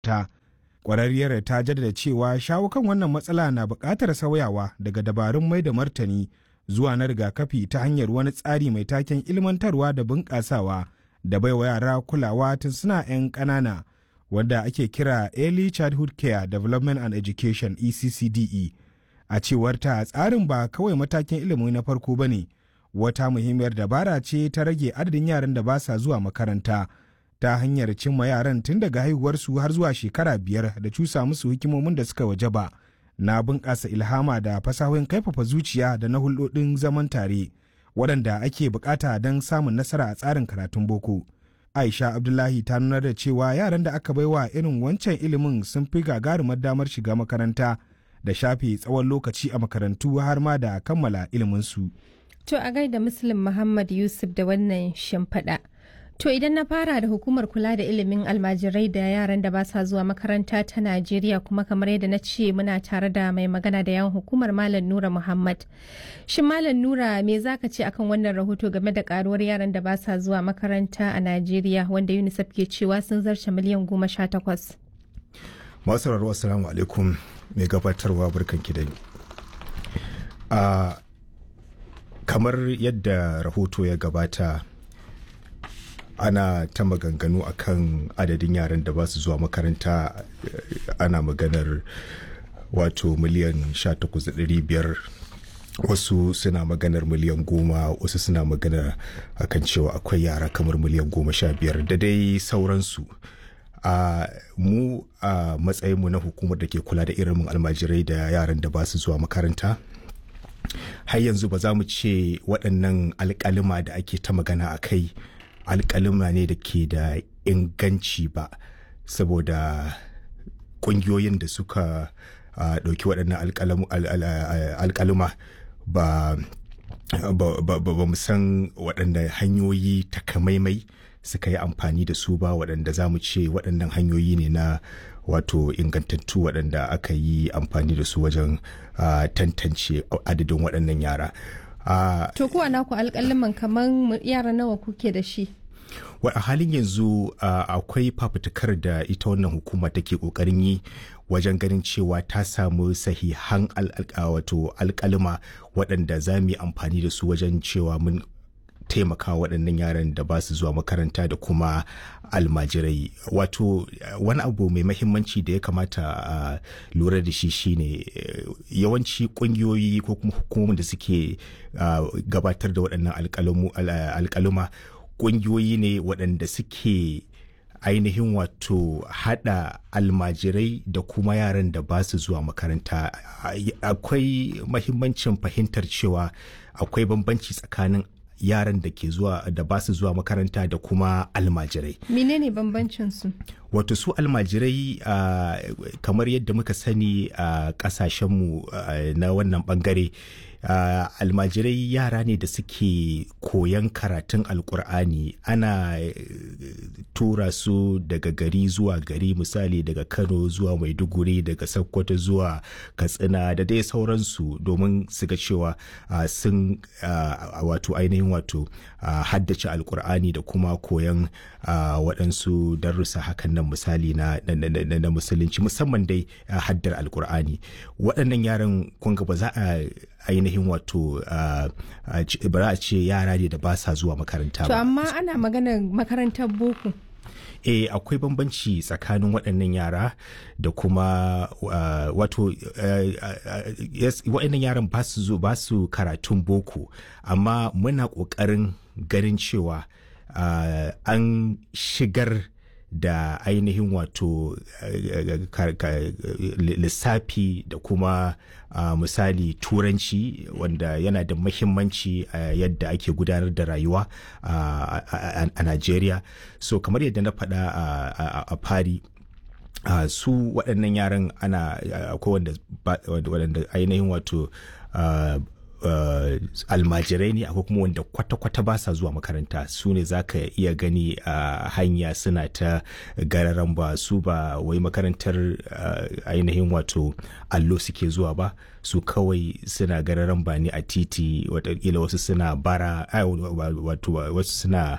ta ƙwararriyar ta jaddada cewa shawo kan wannan matsala na buƙatar sauyawa daga dabarun mai da martani zuwa na rigakafi ta hanyar wani tsari mai taken ilmantarwa da bunƙasawa da baiwa yara kulawa tun suna 'yan ƙanana wanda ake kira early childhood care development and education eccde a cewar ta tsarin ba kawai matakin ilimi na farko ba ne wata muhimmiyar dabara ce ta rage adadin yaran da ba sa zuwa makaranta ta hanyar cimma yaran tun daga haihuwarsu har zuwa shekara biyar da cusa musu hikimomin da suka waje ba na bunƙasa ilhama da fasahohin kaifafa zuciya da na hulɗoɗin zaman tare waɗanda ake bukata don samun nasara a tsarin karatun boko aisha abdullahi ta nuna da cewa yaran da aka baiwa irin wancan ilimin sun fi gagarumar damar shiga makaranta da shafe tsawon lokaci a makarantu har ma da kammala iliminsu. To a gaida Muslim Muhammad Yusuf da wannan shimfiɗa. To idan na fara da hukumar kula da ilimin almajirai da yaran da ba sa zuwa makaranta ta Najeriya kuma kamar yadda na ce muna tare da mai magana da yawan hukumar Malam Nura Muhammad. Shin Malam Nura me za ka ce akan wannan rahoto game da karuwar yaran da ba sa zuwa makaranta a Najeriya wanda UNICEF ke cewa sun zarce miliyan goma sha takwas. Masu sauraro assalamu alaikum mai gabatarwa barkanki da a kamar yadda rahoto ya gabata ana ta maganganu akan adadin yaran da ba su zuwa makaranta ana maganar wato miliyan 18,500 wasu suna maganar miliyan goma wasu suna maganar akan cewa akwai yara kamar miliyan goma sha biyar da dai sauransu a uh, mu a uh, matsayinmu na hukumar da ke kula da irin almajirai da yaran da ba su zuwa makaranta har yanzu ba za mu ce waɗannan alƙalima da ake ta magana a kai alƙalima ne da ke da inganci ba saboda ƙungiyoyin da suka ɗauki uh, waɗannan alƙalima ba ba mu san waɗanda hanyoyi takamaimai suka yi amfani da su ba waɗanda za mu ce waɗannan hanyoyi ne na wato ingantattu waɗanda aka yi amfani da su wajen uh, tantance adadin waɗannan yara. Uh, to kuwa naku alƙaliman kamar yara nawa kuke da shi? a halin yanzu uh, akwai fafutukar da ita wannan hukuma take ƙoƙarin yi wajen ganin cewa ta samu sahihan wato alƙalima waɗanda za mu yi amfani da su wajen cewa mun taimaka waɗannan yaran da ba su zuwa makaranta da kuma almajirai wato wani abu mai mahimmanci da ya kamata a lura da shi shine yawanci ƙungiyoyi ko kuma hukumomin da suke gabatar da waɗannan alƙaluma ƙungiyoyi ne waɗanda suke ainihin wato hada almajirai da kuma yaran da ba su zuwa makaranta akwai mahimmancin fahimtar cewa akwai bambanci tsakanin yaran da ke zuwa da ba su zuwa makaranta da kuma almajirai. Menene bambancin su? Wato su almajirai uh, kamar yadda muka sani a uh, kasashenmu uh, na wannan bangare uh, almajirai yara ne da suke koyan karatun alkur'ani ana uh, tura su daga gari zuwa gari misali daga kano zuwa maiduguri daga sokoto zuwa katsina da dai sauransu domin su ga cewa uh, sun uh, wato ainihin wato uh, haddace alkur'ani da kuma koyan uh, waɗansu darussa hakan nan misali na, na, na, na musulunci musamman dai uh, haddar alkur'ani waɗannan yaran kunga ba za a ainihin wato ba za a ce yara ne da ba sa zuwa makaranta ba. To amma ana maganar makarantar boko. e akwai bambanci tsakanin waɗannan yara da kuma uh, wato uh, uh, yes, waɗannan yaran ba su zo ba su karatun boko amma muna ƙoƙarin ganin cewa an shigar da ainihin wato lissafi da kuma uh, misali turanci wanda yana da mahimmanci a uh, yadda ake gudanar da rayuwa uh, a Najeriya so kamar yadda na faɗa a fari Uh, su waɗannan yaran ana akwai uh, wanda ainihin wato uh, Uh, almajirai ne akwai kuma wanda kwata-kwata ba sa zuwa makaranta su ne za ka iya gani a uh, hanya suna ta gararan ba su ba wai makarantar uh, ainihin wato allo suke zuwa ba su kawai suna gararan ba ne a titi watakila wasu suna bara wato wasu suna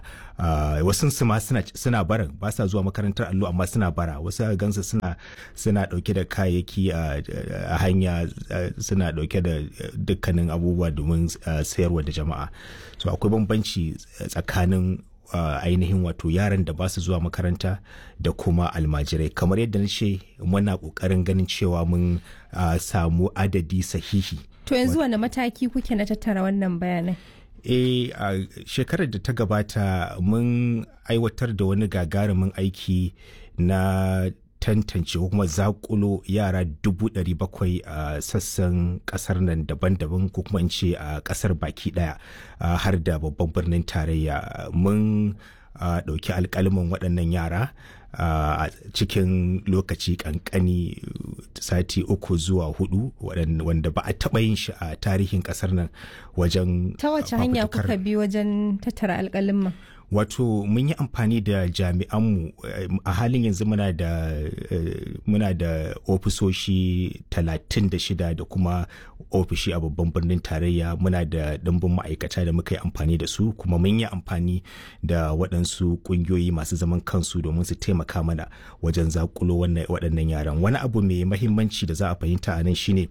wasu su ma suna barin ba sa zuwa makarantar allo amma suna bara wasu gansu suna suna dauke da kayayyaki a hanya suna dauke da dukkanin abubuwa domin sayarwa da jama'a so akwai bambanci tsakanin Uh, ainihin wato yaran da ba su zuwa makaranta da kuma almajirai kamar yadda na ce muna kokarin ganin cewa mun uh, samu adadi sahihi to yanzu wani mataki kuke na tattara wannan bayanai e a uh, shekarar da ta gabata mun aiwatar da wani gagarumin aiki na tantance ko kuma zakulo yara dubu ɗari bakwai a sassan ƙasar nan daban-daban ko kuma in ce a ƙasar baki ɗaya har da babban birnin tarayya mun ɗauki alƙalimin waɗannan yara a cikin lokaci ƙanƙani sati uku zuwa hudu wanda ba a taɓa yin shi a tarihin ƙasar nan wajen ta wace hanya kuka bi wajen tattara alƙalimin wato mun yi amfani da jami'anmu a halin yanzu muna da muna da ofisoshi 36 da kuma ofishi a babban birnin tarayya muna da ɗimbin ma'aikata da muka yi amfani da su kuma mun yi amfani da waɗansu ƙungiyoyi masu zaman kansu domin su taimaka mana wajen zakulo waɗannan yaran wani abu mai mahimmanci da za a fahimta a nan shine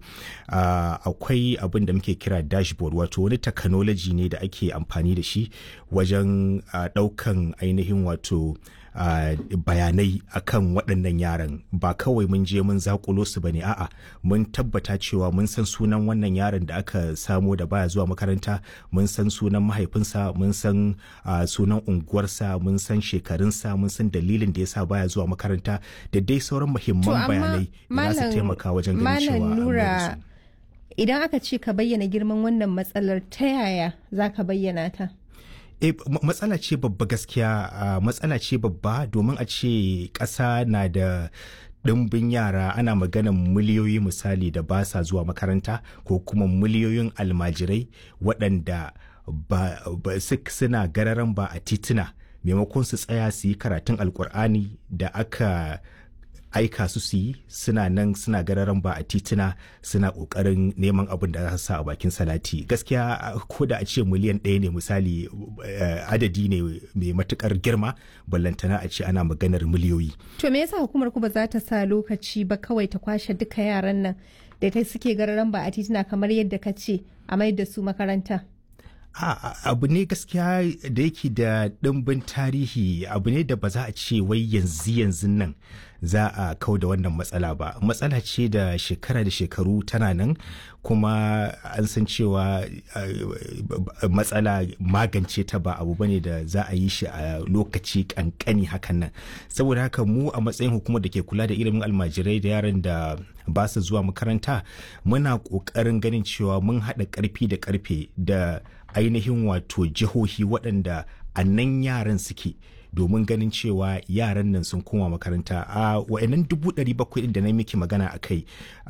akwai abin da muke kira dashboard wato wani technology ne da ake amfani da shi wajen ɗaukan ainihin wato Uh, bayanai akan waɗannan yaran ba kawai mun je mun zakulo su bane a'a mun tabbata cewa mun san sunan wannan yaron da aka samo da baya zuwa makaranta mun san sunan mahaifinsa mun san uh, sunan unguwarsa mun san shekarunsa mun san dalilin da yasa baya zuwa makaranta da dai sauran muhimman bayanai da za su taimaka wajen ganin cewa nura idan aka ce ka bayyana girman wannan matsalar ta yaya za ka bayyana ta e matsala ce babba gaskiya matsala ce babba domin a ce ƙasa na da ɗimbin yara ana maganan miliyoyi misali da ba sa zuwa makaranta ko kuma miliyoyin almajirai waɗanda ba, suna gararan ba a tituna maimakon su tsaya su yi karatun alkur'ani da aka aika su su yi suna nan suna gararan ba a tituna suna kokarin neman abin da za su sa a bakin salati gaskiya ko da a ce miliyan ɗaya ne misali adadi ne mai matukar girma ballantana a ce ana maganar miliyoyi to me yasa hukumar ku ba za ta sa lokaci ba kawai ta kwashe duka yaran nan da ta suke gararan ba a tituna kamar yadda ka ce a mai da su makaranta abu ne gaskiya da yake da ɗimbin tarihi abu ne da ba za a ce wai yanzu yanzu nan za a kau da wannan matsala ba matsala ce da shekara da shekaru tana nan kuma an san cewa matsala magance ta ba abu bane da za a yi shi a lokaci kankani hakan nan saboda haka mu a matsayin hukumar da ke kula da ilimin almajirai da yaran da ba su zuwa makaranta muna ƙoƙarin ganin cewa mun haɗa ƙarfi da ƙarfe da ainihin wato jihohi waɗanda a nan yaran suke domin ganin cewa yaran nan sun koma makaranta a wa'annan dubu ɗari bakwai da na miki magana a kai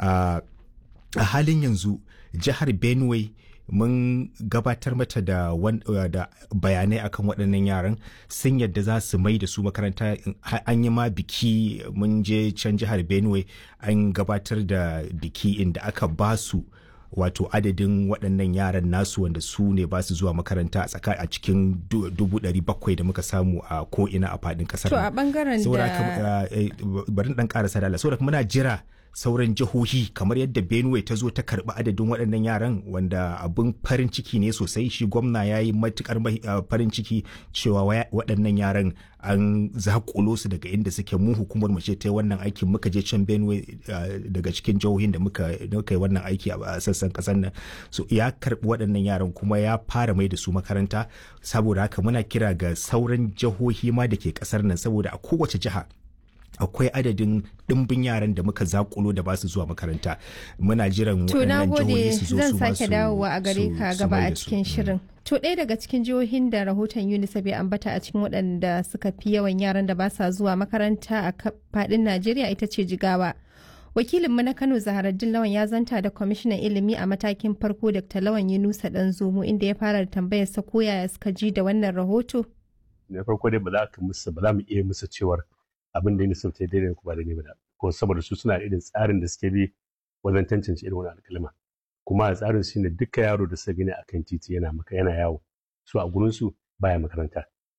a halin yanzu jihar benue mun gabatar mata da, da bayanai akan waɗannan yaran sun yadda za su mai da su makaranta an yi ma biki mun je can jihar benue an gabatar da biki inda aka ba su wato adadin waɗannan yaran nasu wanda su ne ba su zuwa makaranta a tsaka a cikin dubu ɗari bakwai da muka samu a ko'ina a faɗin ƙasar. To a ɓangaren da... Bari ɗan ƙarasa da Allah. Saboda muna jira sauran jihohi kamar yadda benue ta zo ta karbi adadin waɗannan yaran wanda abin farin ciki ne sosai shi gwamna ya yi matukar farin ciki cewa waɗannan yaran an zakulo su daga inda suke mu hukumar mu ce ta yi wannan aikin muka je can benue daga cikin jihohin da muka yi wannan aiki a sassan kasar nan so ya karbi waɗannan yaran kuma ya fara mai da su makaranta saboda haka muna kira ga sauran jihohi ma da ke kasar nan saboda a kowace jiha akwai adadin ɗimbin yaran da muka zakulo da ba su zuwa makaranta muna jiran waɗannan jihohi su zo su zan sake dawowa a gare ka gaba a cikin shirin to ɗaya daga cikin jihohin da rahoton unicef ya ambata a cikin waɗanda suka fi yawan yaran da ba sa zuwa makaranta a faɗin najeriya ita ce jigawa wakilinmu na kano zaharaddin lawan ya zanta da kwamishinan ilimi a matakin farko dr lawan yunusa dan zomo inda ya fara da tambayar sa ko yaya suka ji da wannan rahoto na farko dai ba za ka musu ba za mu iya musu cewar abin da UNICEF ta daidai ko ba daidai ba ko saboda su suna irin tsarin da suke bi wajen tantance irin wani alkalma kuma a tsarin shine duka yaro da suka gani akan titi yana maka yana yawo su a gurin su baya makaranta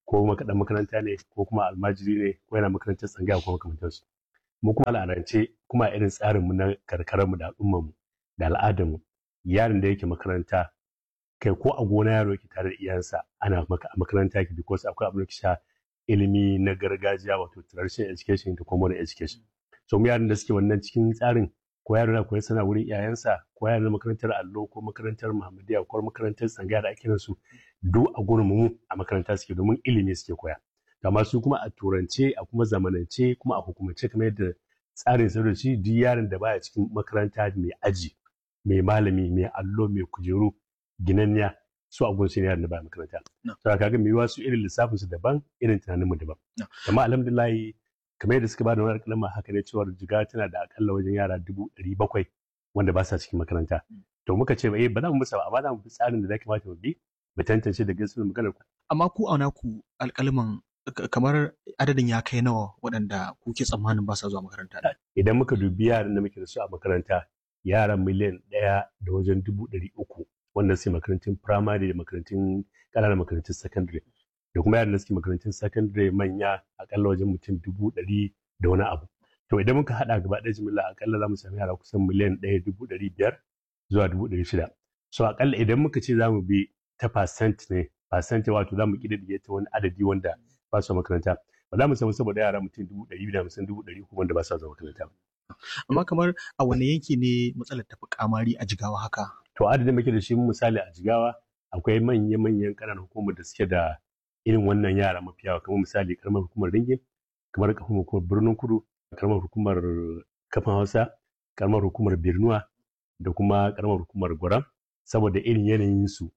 ko makaɗan makaranta ne ko kuma almajiri ne ko yana makarantar tsangaya ko makamantansu mu kuma al'adance kuma irin tsarinmu na karkararmu da al'ummarmu da al'adarmu yaron da yake makaranta kai ko a gona yaro yake tare da iyayensa ana maka a makaranta yake because akwai abin da sha ilimi na gargajiya wato traditional education da kuma modern education so mu yaran da suke wannan cikin tsarin ko yaro na koyi sana wurin iyayensa ko yaro na makarantar allo ko makarantar muhammadiya ko makarantar tsangaya da ake su duk a gurin mu a makaranta suke domin ilimi suke koya amma su kuma a turance a kuma zamanance kuma a hukumance kamar yadda tsarin sa da shi duk yaron da baya cikin makaranta mai aji mai malami mai allo mai kujeru ginanniya su a gunsu yaron da baya makaranta to kaga mai wasu irin lissafin su daban irin tunanin mu daban amma alhamdulillah kamar yadda suka ba da wani kalma haka ne cewa jiga tana da akalla wajen yara dubu ɗari bakwai wanda ba sa cikin makaranta to muka ce eh ba za mu musa ba amma za mu bi tsarin da za kamata mu bi mu tantance da gaskiyar maganar ku amma ku auna ku alƙalman kamar adadin ya kai nawa waɗanda kuke tsammanin ba sa zuwa makaranta idan muka dubi yaran da muke da su a makaranta yaran miliyan ɗaya da wajen dubu ɗari uku wanda suke makarantun firamare da makarantun ƙananan makarantun sakandare da kuma yaran da suke makarantun sakandare manya akalla wajen mutum dubu ɗari da wani abu to idan muka haɗa gaba ɗaya jimilla akalla za mu sami yara kusan miliyan ɗaya dubu ɗari biyar zuwa dubu ɗari shida so akalla idan muka ce za mu bi ta percent ne percent wato za mu ƙididdige ta wani adadi wanda ba su makaranta ba za mu samu saboda yara mutum dubu ɗari da hamsin dubu ɗari wanda ba su zuwa makaranta ba. amma kamar a wani yanki ne matsalar tafi kamari a jigawa haka to adadin muke da shi misali a jigawa akwai manya-manyan ƙananan hukumar da suke da irin wannan yara mafi yawa kamar misali karamar hukumar ringin kamar karamar hukumar birnin kudu karamar hukumar kafin hausa karamar hukumar birnuwa da kuma karamar hukumar gwaram saboda irin yanayinsu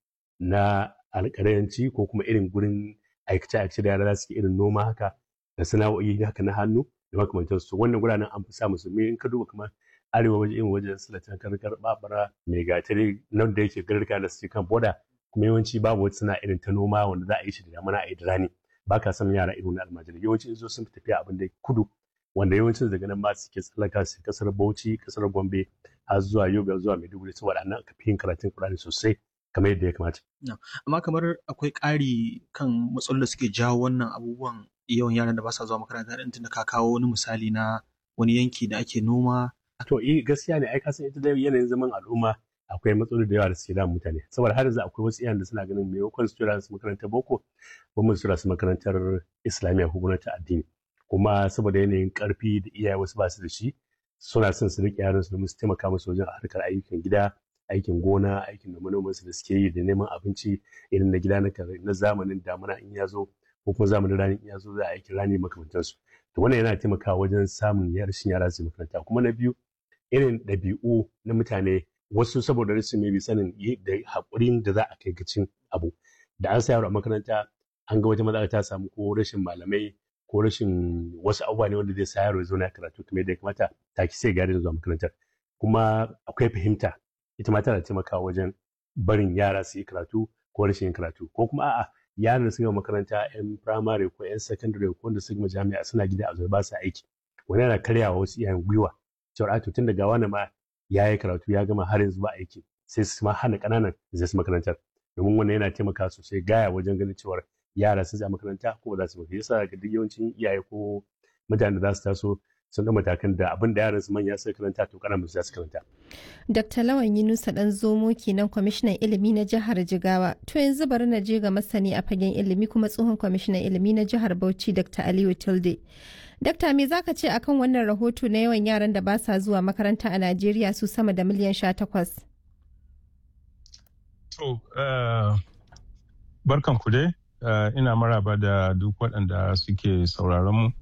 na alƙalanci ko kuma irin gurin aikace-aikace da yara za su irin noma haka da sana'o'i haka na hannu da makamantansu wannan guranen an fi samu su me in ka duba kamar arewa waje irin wajen silatan karkar babara mai gatari nan da yake garka da suke kan boda kuma yawanci babu wata suna irin ta noma wanda za a yi shi da damana a yi da rani ba ka san yara irin na almajiri yawanci in zo sun fi tafiya abin da kudu wanda yawancin daga nan ma suke tsallaka su kasar bauchi kasar gombe har zuwa yoga zuwa maiduguri saboda nan aka fi yin karatun kurani sosai kamar yadda ya kamata. Amma kamar akwai ƙari kan matsalolin da suke jawo wannan abubuwan yawan yaran da ba sa zuwa makaranta ɗin tunda ka kawo wani misali na wani yanki da ake noma. To eh gaskiya ne ai ka san ita da yanayin zaman al'umma akwai matsaloli da yawa da suke damun mutane saboda har yanzu akwai wasu iyayen da suna ganin maimakon su tura su makarantar boko ko mu tura su makarantar islamiyya ko gwamnati addini kuma saboda yanayin karfi da iyaye wasu ba su da shi suna son su riƙe yaran su domin su taimaka musu wajen harkar ayyukan gida aikin gona aikin da manomansu da suke yi da neman abinci irin na gida na zamanin damuna in ya zo ko kuma zamanin rani in ya zo za a aikin rani makamantansu to wannan yana taimakawa wajen samun rashin yara su makaranta kuma na biyu irin ɗabi'u na mutane wasu saboda rashin mai sanin da haƙurin da za a kai gacin abu da an sa yaro a makaranta an ga wata matsala ta samu ko rashin malamai ko rashin wasu abubuwa ne wanda zai sa yaro ya zo na karatu kuma yadda ya kamata ta ki sai gari da zuwa makarantar kuma akwai fahimta ita ma tana taimakawa wajen barin yara su yi karatu ko rashin yin karatu ko kuma a'a yaran da suka makaranta yan firamare ko yan sakandare ko wanda suka jami'a suna gida a ba su aiki wani yana karyawa wasu iyayen gwiwa cewar a tun daga wani ma ya yi karatu ya gama har yanzu ba aiki sai su ma hana ƙananan zai su makarantar domin wannan yana taimaka sosai gaya wajen ganin cewar yara sun je makaranta ko ba za su makaranta yasa ga duk yawancin iyaye ko mutanen da za su taso sun ga matakan da abin da yaran su manya suka karanta to kana musu su karanta. Dr. Lawan Yunusa dan zomo kenan kwamishinan ilimi na jihar Jigawa. To yanzu bari na je ga masani a fagen ilimi kuma tsohon kwamishinan ilimi na jihar Bauchi Dr. Aliyu Tilde. Dakta me zaka ce akan wannan rahoto na yawan yaran da ba sa zuwa makaranta a Najeriya su sama da miliyan sha takwas? To, barkan ku dai, ina maraba da duk waɗanda suke sauraron mu.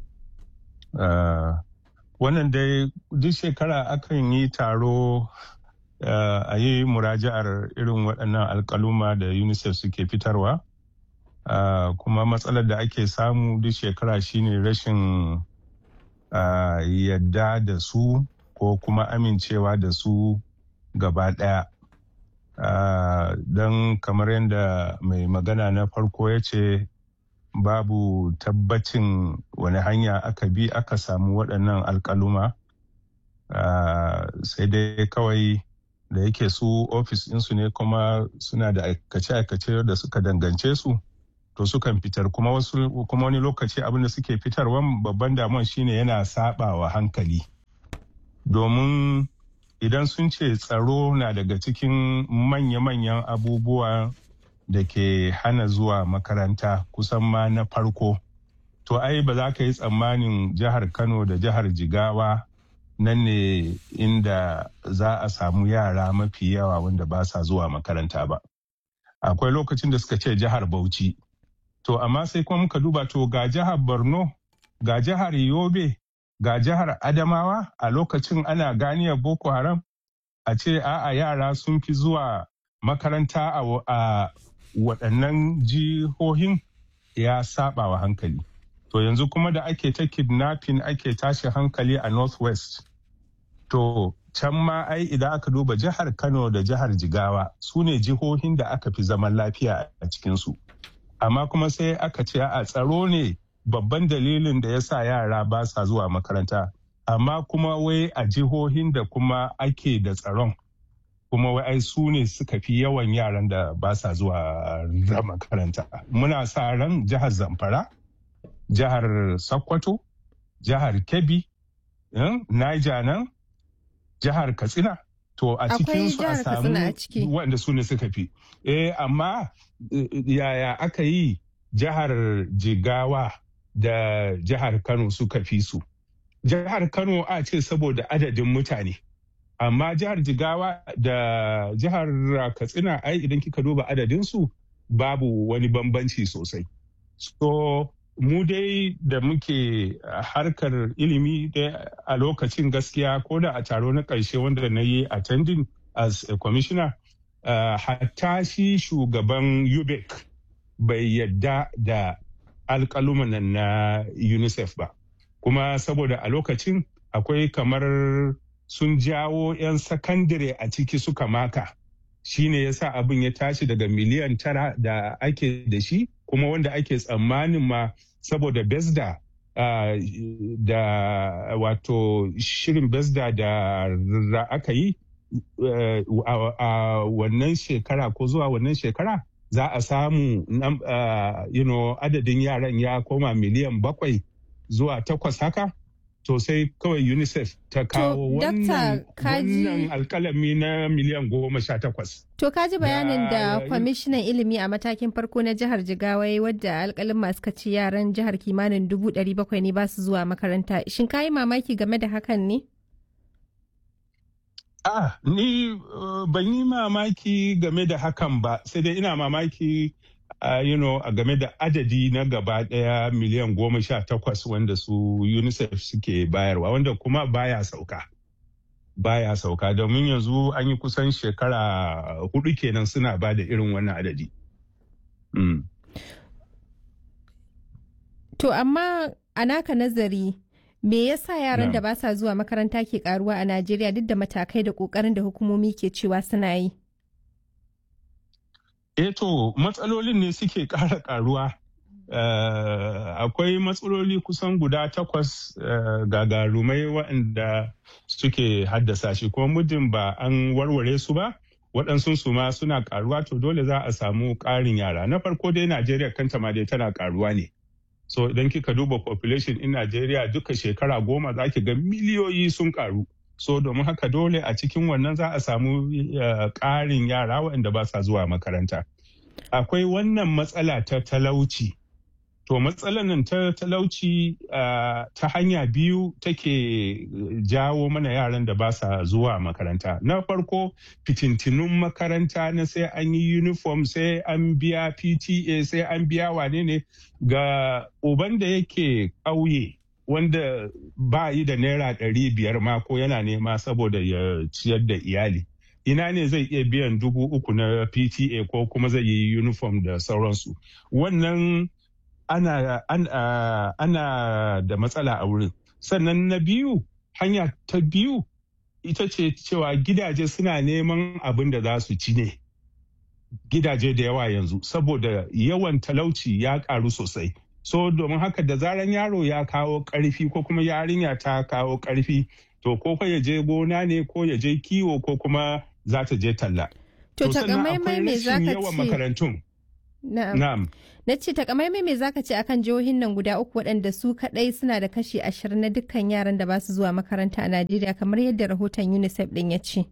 wannan dai duk shekara akan yi taro a yi muraja'ar irin waɗannan alkaluma da unicef suke fitarwa kuma matsalar da ake samu duk shekara shine rashin yadda da su ko kuma amincewa da su gaba ɗaya don kamar yadda mai magana na farko ya ce babu tabbacin wani hanya aka bi aka samu waɗannan alkaluma sai dai kawai da yake su ofis ɗinsu ne kuma suna da aikace-aikace da suka dangance su to sukan fitar kuma wasu kuma wani lokaci abin da suke fitarwa babban damuwan shine yana sabawa hankali domin idan sun ce tsaro na daga cikin manya-manyan abubuwa da ke hana zuwa makaranta kusan ma na farko to ai ba za ka yi tsammanin jihar kano da jihar jigawa nan ne inda za a samu yara mafi yawa wanda ba sa zuwa makaranta ba akwai lokacin da suka ce jihar bauchi to amma sai kuma muka duba to ga jihar borno ga jihar yobe ga jihar adamawa a lokacin ana ganiyar boko haram a ce a'a yara sun fi zuwa makaranta a waɗannan jihohin ya saba wa hankali to yanzu kuma da ake ta kidnapping ake tashi hankali a northwest to can ma ai idan aka duba jihar kano da jihar jigawa su ne jihohin da aka fi zaman lafiya a cikinsu amma kuma sai aka ce a tsaro ne babban dalilin da ya sa yara ba sa zuwa makaranta amma kuma wai a jihohin da kuma ake da tsaron kuma wai ai su ne suka fi yawan yaran da ba sa zuwa makaranta muna sa ran jihar zamfara jihar sokoto jihar kebbi niger nan jihar katsina to a cikin su a samu wanda su ne suka fi eh amma yaya aka yi jihar jigawa da jihar kano suka fi su jihar kano a ce saboda adadin mutane amma jihar jigawa da jihar katsina ai idan kika duba adadinsu babu wani bambanci sosai so mu dai da muke harkar ilimi a lokacin gaskiya ko da a taro na ƙarshe wanda na yi attending as a commissioner uh, hatta shi shugaban ubec bai yadda da alƙaluman na unicef ba kuma saboda a lokacin akwai kamar sun jawo 'yan sakandare a ciki suka maka shine yasa abin ya tashi daga miliyan tara da ake da shi kuma wanda ake tsammanin ma saboda besda uh, da wato shirin besda da aka yi uh, a uh, wannan shekara ko zuwa wannan shekara za a samu uh, you know, adadin yaran ya koma miliyan bakwai zuwa takwas haka to sai kawai unicef ta kawo wannan alkalami na miliyan goma sha takwas to kaji bayanin da kwamishinan ilimi a matakin farko na jihar jigawa wadda alkalin masu kaci yaran jihar kimanin dubu ɗari bakwai ne ba su zuwa makaranta shin ka yi mamaki game da hakan ne Ah, ni uh, ban yi mamaki game da hakan ba, sai dai ina mamaki uh, you know, a game da adadi na gaba daya miliyan goma sha takwas wanda su UNICEF suke bayarwa, wanda kuma baya sauka. Baya sauka domin yanzu an yi kusan shekara hudu kenan suna ba da irin wannan adadi. Mm. To amma a naka nazari me yasa yaran da ba sa zuwa makaranta ke karuwa a Najeriya duk da matakai da kokarin da hukumomi ke cewa suna yi? Eto matsalolin ne suke ƙara karuwa. Uh, akwai matsaloli kusan guda takwas uh, gagarumai waɗanda suke haddasa shi kuma muddin ba an warware su ba waɗansu su ma suna karuwa to dole za a samu ƙarin yara na farko dai najeriya kanta ma dai tana karuwa ne so idan kika duba population in Najeriya duka shekara goma za ki ga miliyoyi sun karu so domin haka dole a cikin wannan za a samu ƙarin yara waɗanda ba sa zuwa makaranta akwai wannan matsala ta talauci to matsalar nan ta talauci ta hanya biyu take jawo mana yaran da ba sa zuwa makaranta na farko fitintinun makaranta na sai an yi uniform sai an biya pta sai an biya wane ne ga uban da yake ƙauye wanda ba yi da naira ɗari biyar ma ko yana nema saboda ya ciyar da iyali ina ne zai iya biyan dubu uku na pta ko kuma zai yi uniform da sauransu wannan ana, ana, ana da matsala a wurin sannan na biyu hanya ta biyu ita ce cewa gidaje suna neman abin da za su ci ne gidaje da yawa yanzu saboda yawan talauci ya karu sosai so domin haka da zaran yaro ya kawo karfi ko kuma yarinya ta kawo karfi to ko ya je gona ne ko ya je kiwo ko kuma za ta je talla to takamaimai me za ka ce makarantun Na'am. Na'am. Na ce takamaimai me zaka ce akan jihohin nan guda uku waɗanda su kaɗai suna da kashi ashirin na dukkan yaran da ba su zuwa makaranta a Najeriya kamar yadda rahoton UNICEF ɗin ya ce.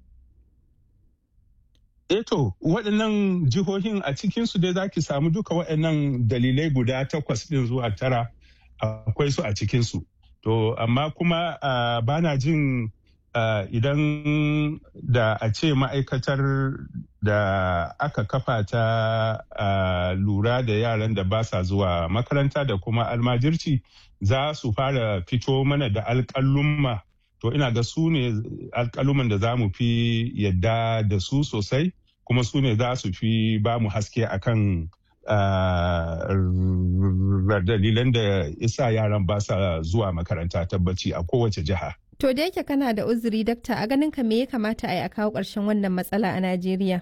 Eto waɗannan jihohin a cikinsu dai za ki samu duka waɗannan dalilai guda takwas ɗin zuwa tara akwai su a cikinsu. To amma kuma uh, bana jin uh, idan da a ce ma'aikatar da aka kafa ta uh, lura da yaran da ba sa zuwa makaranta da kuma almajirci za su fara fito mana da alƙalumma to ina ga su ne alƙaluman da za mu fi yadda da su sosai kuma su ne za su fi ba mu haske akan dalilan da isa yaran ba sa zuwa makaranta tabbaci a kowace jiha. To da yake kana da uzuri dakta a ganin ka me ya kamata a yi a kawo ƙarshen wannan matsala a Najeriya?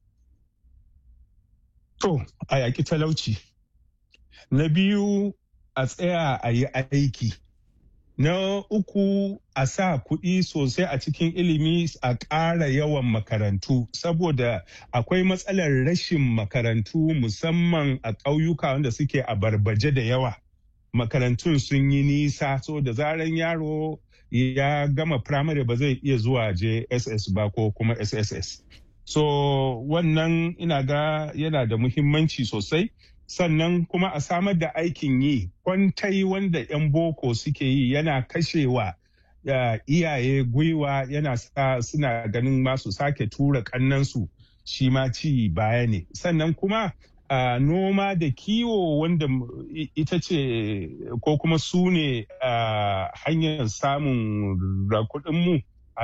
To, a yaƙi talauci. Na biyu a tsaya a yi aiki. Na uku a sa kuɗi sosai a cikin ilimi a ƙara yawan makarantu saboda akwai matsalar rashin makarantu musamman a ƙauyuka wanda suke a barbaje da yawa. Makarantun sun yi nisa so da zaran yaro ya gama firamare ba zai iya zuwa JSS ba ko kuma SSS. So wannan ina ga yana da muhimmanci sosai. sannan kuma a samar da aikin yi kwantai wanda 'yan boko suke yi yana kashewa uh, iyaye gwiwa yana sa suna ganin masu sake tura kannansu shi ma ci baya ne sannan kuma uh, noma da kiwo wanda ita ce ko kuma su ne uh, hanyar samun kuɗinmu a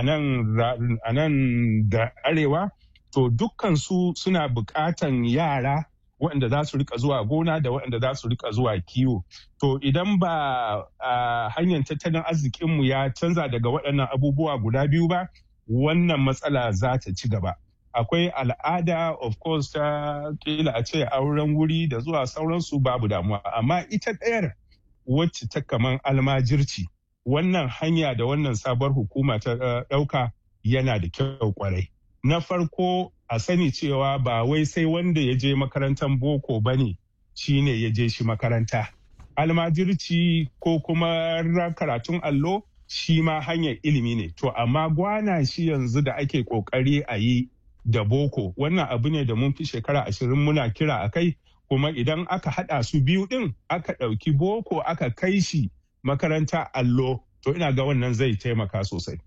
nan da arewa to dukkan su suna buƙatan yara waɗanda za su rika zuwa gona da waɗanda za su rika zuwa kiwo. To idan ba a hanyar tattalin arzikinmu ya canza daga waɗannan abubuwa guda biyu ba, wannan matsala za ta ci gaba. Akwai al'ada of course ta kila a ce auren wuri da zuwa sauransu babu damuwa, amma ita ɗayar wacce ta kaman almajirci wannan hanya da wannan sabuwar hukuma ta ɗauka yana da kyau kwarai. Na farko a sani cewa ba wai sai wanda ya je makarantar boko ba ne shi ne ya je shi makaranta almajirci ko kuma karatun allo shi ma hanyar ilimi ne to amma gwana shi yanzu da ake kokari a yi da boko wannan abu ne da mun fi shekara ashirin muna kira a kai kuma idan aka hada su biyu din aka ɗauki boko aka kai shi makaranta allo to ina ga wannan zai taimaka sosai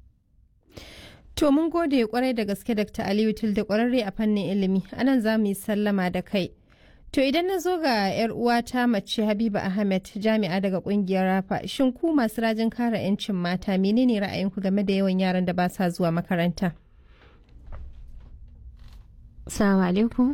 To mun gode kwarai da gaske Dr. Aliyu da kwararre a fannin ilimi. Anan za mu yi sallama da kai. To idan na zo ga 'yar uwata mace Habiba Ahmed jami'a daga kungiyar Rafa, shin ku masu rajin kare 'yancin mata menene ra'ayinku game da yawan yaran da ba sa zuwa makaranta? Assalamu alaikum.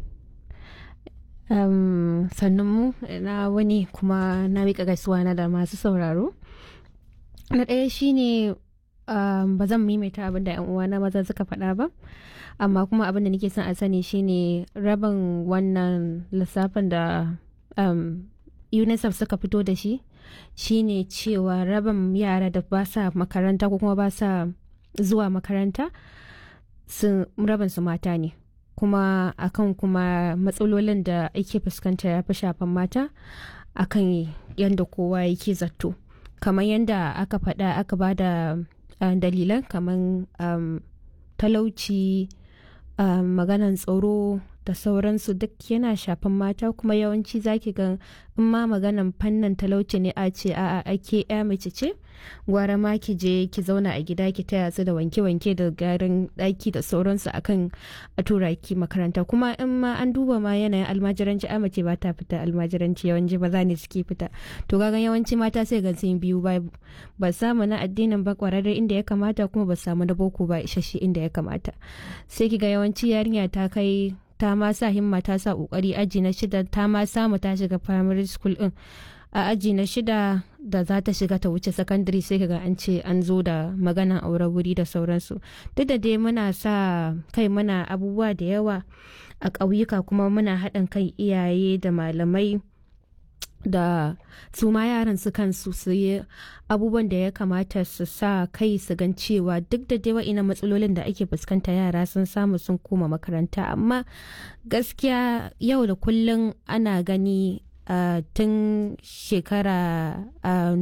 Um, sannan mu na wani kuma na miƙa gaisuwa na da masu sauraro. Na ɗaya shine Um, ba zan maimaita abin da yan uwana maza suka faɗa ba amma kuma abin da nake son a sani shine rabin wannan lissafin da um, unicef suka fito da shi shine cewa rabin yara da ba sa makaranta ko kuma ba sa zuwa makaranta sun rabin su mata ne kuma akan kuma matsalolin da ake fuskanta ya fi shafan mata akan yadda kowa yake zato kamar yadda aka faɗa aka ba da Uh, dalilan kamar um, talauci uh, maganan tsaro da sauransu duk yana shafan mata kuma yawanci zaki ga in ma maganan fannin talauci ne a ce a ake ya mace ce gwara ma ki je ki zauna a gida ki taya su da wanke-wanke da garin daki da sauransu akan a tura ki makaranta kuma in ma an duba ma yanayin almajiranci a mace ba ta fita almajiranci yawanci ba za ne suke fita to gagan yawanci mata sai ga sun biyu ba ba samu na addinin ba kwararre inda ya kamata kuma ba samu na boko ba isasshe inda ya kamata sai ki ga yawanci yarinya ta kai ta ma sa himma ta sa kokari aji na shida ta ma samu ta shiga primary school din a aji na shida da za ta shiga ta wuce secondary sai ga an ce an zo da maganan aure wuri da sauransu duk da dai muna sa kai muna abubuwa da yawa a ƙauyuka kuma muna haɗin kai iyaye da malamai da su ma yaran su kansu su yi abubuwan da ya kamata su sa kai su gan cewa duk da dai wa'ina matsalolin da ake fuskanta yara sun samu sun koma makaranta amma gaskiya yau da kullum ana gani uh, tun shekara uh,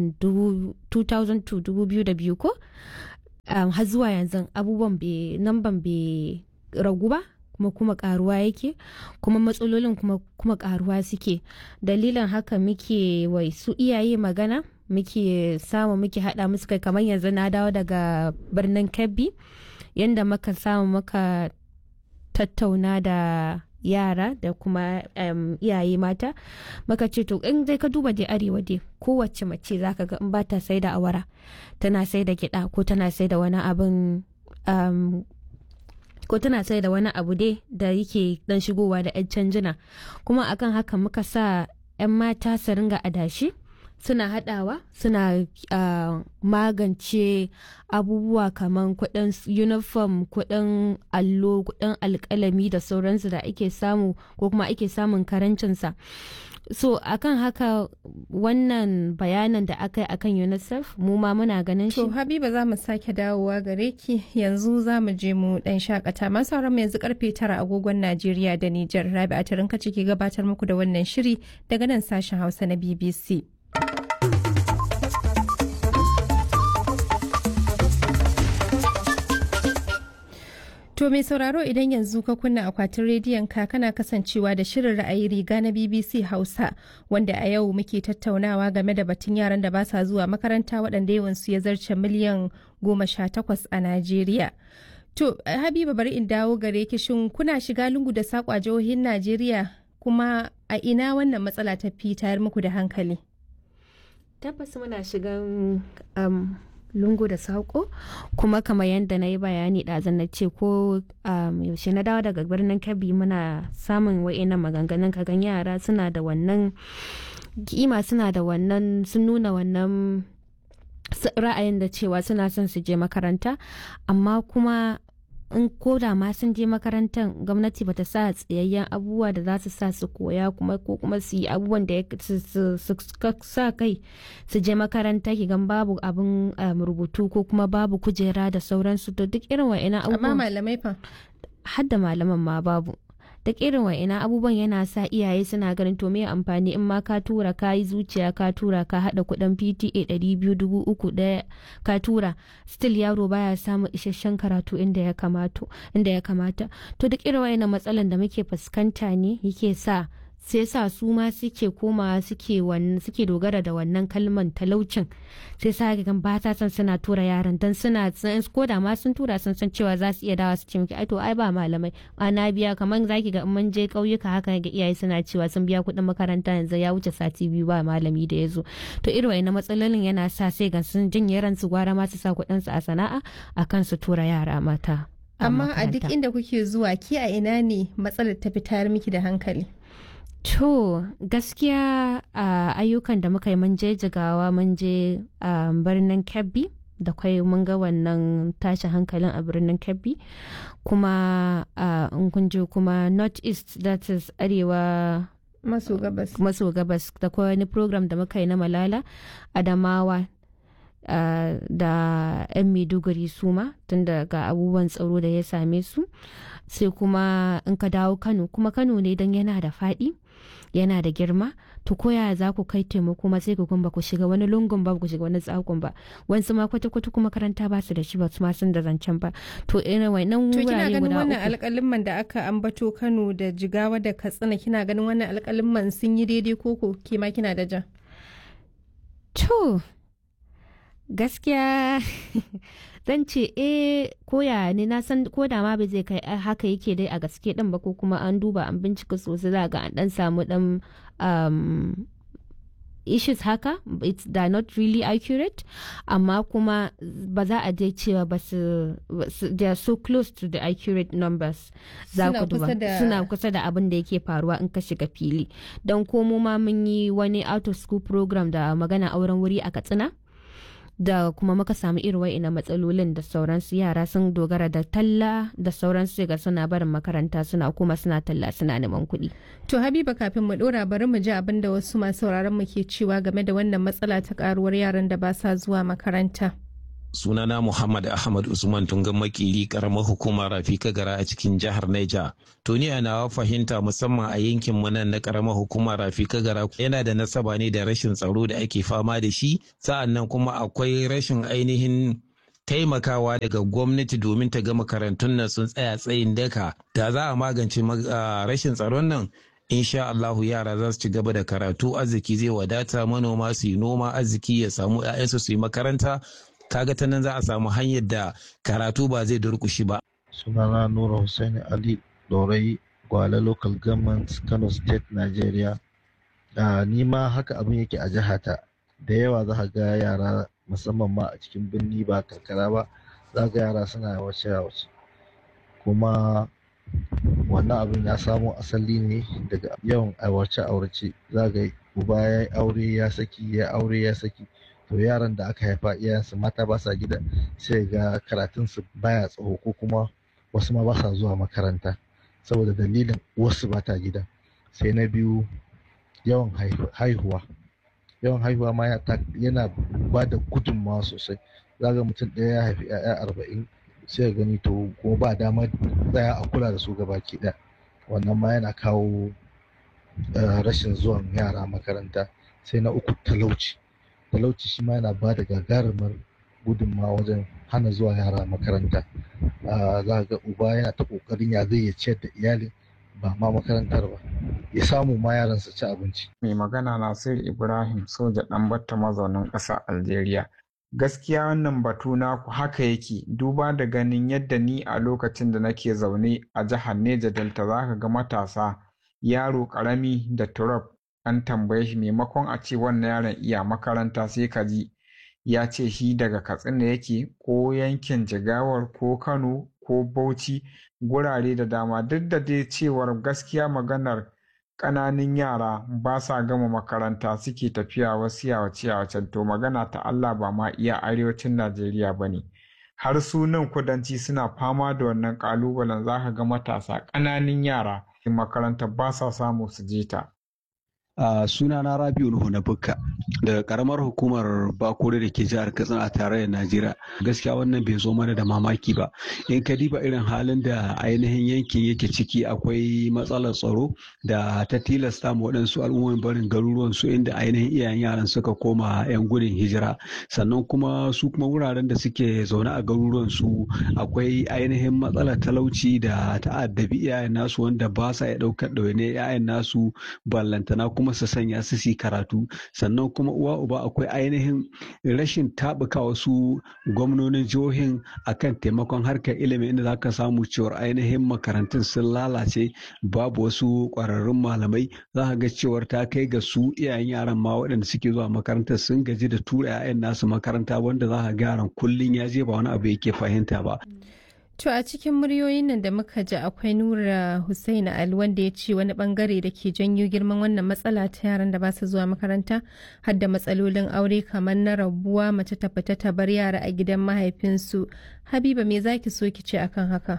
2002 ko um, har zuwa yanzu abubuwan namban bai ragu ba kuma kuma karuwa yake kuma matsalolin kuma kuma karuwa suke dalilin haka muke wai su iyaye magana muke samu muke hada musu kai kamar yanzu na dawo daga birnin kebbi yadda muka samu muka tattauna da yara da kuma um, iyaye mata maka ce to in dai ka duba da arewa dai kowace mace zaka ga in ba ta sai da awara tana sai da gida ko tana sai da wani abin um, ko tana sai da wani abu dai da yake dan shigowa da 'yan canjina kuma akan haka muka sa 'yan mata su ringa adashi suna hadawa suna uh, magance abubuwa kamar kudin uniform kudin allo kudin alkalami da sauransu da ake samu ko kuma ake samun karancinsa so akan haka wannan bayanan da aka yi akan unicef mu ma muna ganin shi to habiba za mu sake dawowa gare ki yanzu za mu je mu dan shakata masu mu yanzu karfe tara agogon najeriya da nijar rabi a tarinka ciki gabatar muku da wannan shiri daga nan sashen hausa na bbc To mai sauraro idan yanzu ka kunna akwatin rediyon ka kana kasancewa da shirin ra'ayi riga na BBC Hausa wanda a yau muke tattaunawa game da batun yaran da ba sa zuwa makaranta waɗanda yawansu ya zarce miliyan goma sha takwas a Najeriya. To Habiba bari in dawo gare ki shin kuna shiga lungu da saƙo a jihohin Najeriya kuma a ina wannan matsala ta fi tayar muku da hankali? Tabbas muna shigan um, lungu da saƙo kuma kamar yadda na yi bayani ɗazan na ce ko yaushe na dawo daga birnin kebbi muna samun wa'ina maganganun kagan yara suna da wannan kima suna da wannan sun nuna wannan ra'ayin da cewa suna son su je makaranta amma kuma in koda ma sun je makarantar gwamnati bata sa tsayayyen abubuwa da za su sa su koya kuma ko kuma su yi abubuwan da su sa kai su je makaranta ki gan babu abin rubutu ko kuma babu kujera da sauransu to duk irin wa'ina abubuwan amma malamai fa har da malaman ma babu duk irin wa'ina abubuwan yana sa iyaye suna ganin to me amfani in ma ka tura ka yi zuciya ka tura ka hada kudin pta ɗari biyu dubu uku ɗaya ka tura still yaro baya samun isasshen karatu inda ya kamata inda ya kamata to duk irin wa'ina matsalan da muke fuskanta ne yake sa sai sa su ma suke koma suke suke dogara da wannan kalman talaucin sai sa ga ba ta san suna tura yaran dan suna ko da ma sun tura sun san cewa za su iya dawa su ce miki ai to ai ba malamai ana biya kamar zaki ga mun je kauyuka haka ga iyaye suna cewa sun biya kuɗin makaranta yanzu ya wuce sati biyu ba malami da ya zo to irin wannan matsalolin yana sa sai ga sun janye ransu gwara ma su sa kuɗin su a sana'a akan su tura yara mata amma a duk inda kuke zuwa ki a ina ne matsalar ta fitar miki da hankali To gaskiya a ayyukan da muka yi mun je jigawa mun je a birnin Kebbi da kwai mun ga wannan tashin hankalin a birnin Kebbi kuma in kun je kuma North East that is arewa maso gabas maso gabas da kwai wani program da muka yi na Malala Adamawa Uh, da 'yan maiduguri su ma tun daga abubuwan tsaro da ya same su sai kuma in ka dawo kano kuma kano ne don yana da faɗi yana da girma to koya za ku kai taimako ma sai ku ba ku shiga wani lungun ba ku shiga wani tsakon ba wasu ma kwata kwata kuma makaranta ba su da shi ba su ma sun da zancen ba to irin wannan to kina wurare ganin guda wannan uku alƙalimman da aka ambato Kano da Jigawa da Katsina kina ganin wannan alƙalimman sun yi daidai koko ke ma kina da ja to gaskiya zan ce eh koya ne na san ko da ma bai zai kai haka yake dai a gaske din ba ko kuma an duba an bincika sosai za ga an dan samu dan um, issues haka it's they're not really accurate amma kuma ba za a je cewa ba su they are so close to the accurate numbers za Suna ku duba kusa da- suna kusa da abin da yake faruwa in ka shiga fili don komo ma mun yi wani out of school program da magana auren wuri a katsina da kuma muka samu irin wa'ina matsalolin da sauransu yara sun dogara da talla da sauransu ga suna barin makaranta suna kuma suna talla suna neman kuɗi. To Habiba kafin mu ɗora bari mu ji abin da wasu masu sauraron mu ke cewa game da wannan matsala ta karuwar yaran da ba sa zuwa makaranta. sunana Muhammad Ahmad Usman Tungan Makiri karamar hukumar Rafika Gara a cikin jihar Niger. To ni a nawa fahimta musamman a yankin mu nan na karamar hukumar Rafika Gara yana da nasaba ne da rashin tsaro da ake fama da shi sa'an nan kuma akwai rashin ainihin taimakawa daga gwamnati domin ta ga makarantun nan sun tsaya tsayin daka da za a magance rashin tsaron nan insha Allahu yara za su ci gaba da karatu arziki zai wadata manoma su yi noma arziki ya samu 'ya'yansu su yi makaranta kaga ta nan za a samu hanyar da karatu ba zai durkushi ba. sunana nura hussaini ali dorai gwale local government kano state nigeria uh, ni ma haka abin yake a jihata da yawa za ka ga yara musamman ma a cikin birni ba karkara ba za ga yara suna wace wace kuma wannan abin ya samo asali ne daga yawan aurace aurace za ga uba ya aure ya saki ya aure ya saki to yaran da aka haifa iyayensu mata ba sa gida sai ga karatunsu baya tsawo ko kuma wasu ma ba sa zuwa makaranta saboda dalilin wasu ba ta gida sai na biyu yawan haihuwa yawan haihuwa ma yana ba da gudunmawa sosai zaga mutum ɗaya ya haifi 'ya'ya arba'in sai gani to kuma ba damar tsaya a kula da su gabaki ɗaya wannan ma yana kawo rashin zuwan yara makaranta sai na uku talauci talauci shi ma yana ba da gagarumar gudunmawa wajen hana zuwa yara makaranta za ga uba yana ta kokarin ya zai ya ciyar da iyalin ba ma makarantar ba ya samu ma yaran su ci abinci mai magana nasir ibrahim soja dan batta mazaunin ƙasar algeria gaskiya wannan batu naku haka yake duba da ganin yadda ni a lokacin da nake zaune a jihar neja delta zaka ga matasa yaro ƙarami da turab an tambaye shi maimakon a ce wannan yaron iya makaranta sai ka ji ya ce shi daga katsina yake ko yankin jigawar ko kano ko bauchi gurare da dama duk da dai cewar gaskiya maganar ƙananan yara ba sa gama makaranta suke tafiya wasu yawace yawacen to magana ta Allah ba ma iya arewacin Najeriya ba ne har su nan kudanci suna fama da wannan ƙalubalen za ka ga matasa ƙananan yara makaranta ba sa samu su je ta Uh, suna na Rabiu Nuhu na Bukka daga karamar hukumar Bakure da ke jihar Katsina a tarayyar Najeriya. Gaskiya wannan bai zo mana da mamaki ba. In ka diba irin halin da ainihin yankin yake ciki akwai matsalar tsaro da ta tilasta ma waɗansu al'ummomin barin garuruwan su inda ainihin iyayen yaran suka koma 'yan gudun hijira. Sannan kuma su kuma wuraren da suke zaune a garuruwan su akwai ainihin matsalar talauci da ta'addabi iyayen nasu wanda ba sa iya ɗaukar ɗawainiyar 'ya'yan nasu ballantana kuma kuma su sanya su su karatu sannan kuma uwa uba akwai ainihin rashin taɓuka wasu gwamnonin jihohin akan taimakon harkar ilimi inda za ka samu cewar ainihin makarantun sun lalace babu wasu ƙwararrun malamai za ka ga cewar ta kai ga su iyayen yaran ma waɗanda suke zuwa makarantar sun gaji da tura 'ya'yan nasu makaranta wanda za ka ga yaran kullum ya je ba wani abu yake fahimta ba. To a cikin muryoyin nan da muka ji akwai Nura Hussein Ali wanda ya ce wani bangare da ke janyo girman wannan matsala ta yaran da ba su zuwa makaranta har da matsalolin aure kamar na rabuwa mace ta fita ta bar yara a gidan mahaifinsu. Habiba me zaki so ki ce akan haka?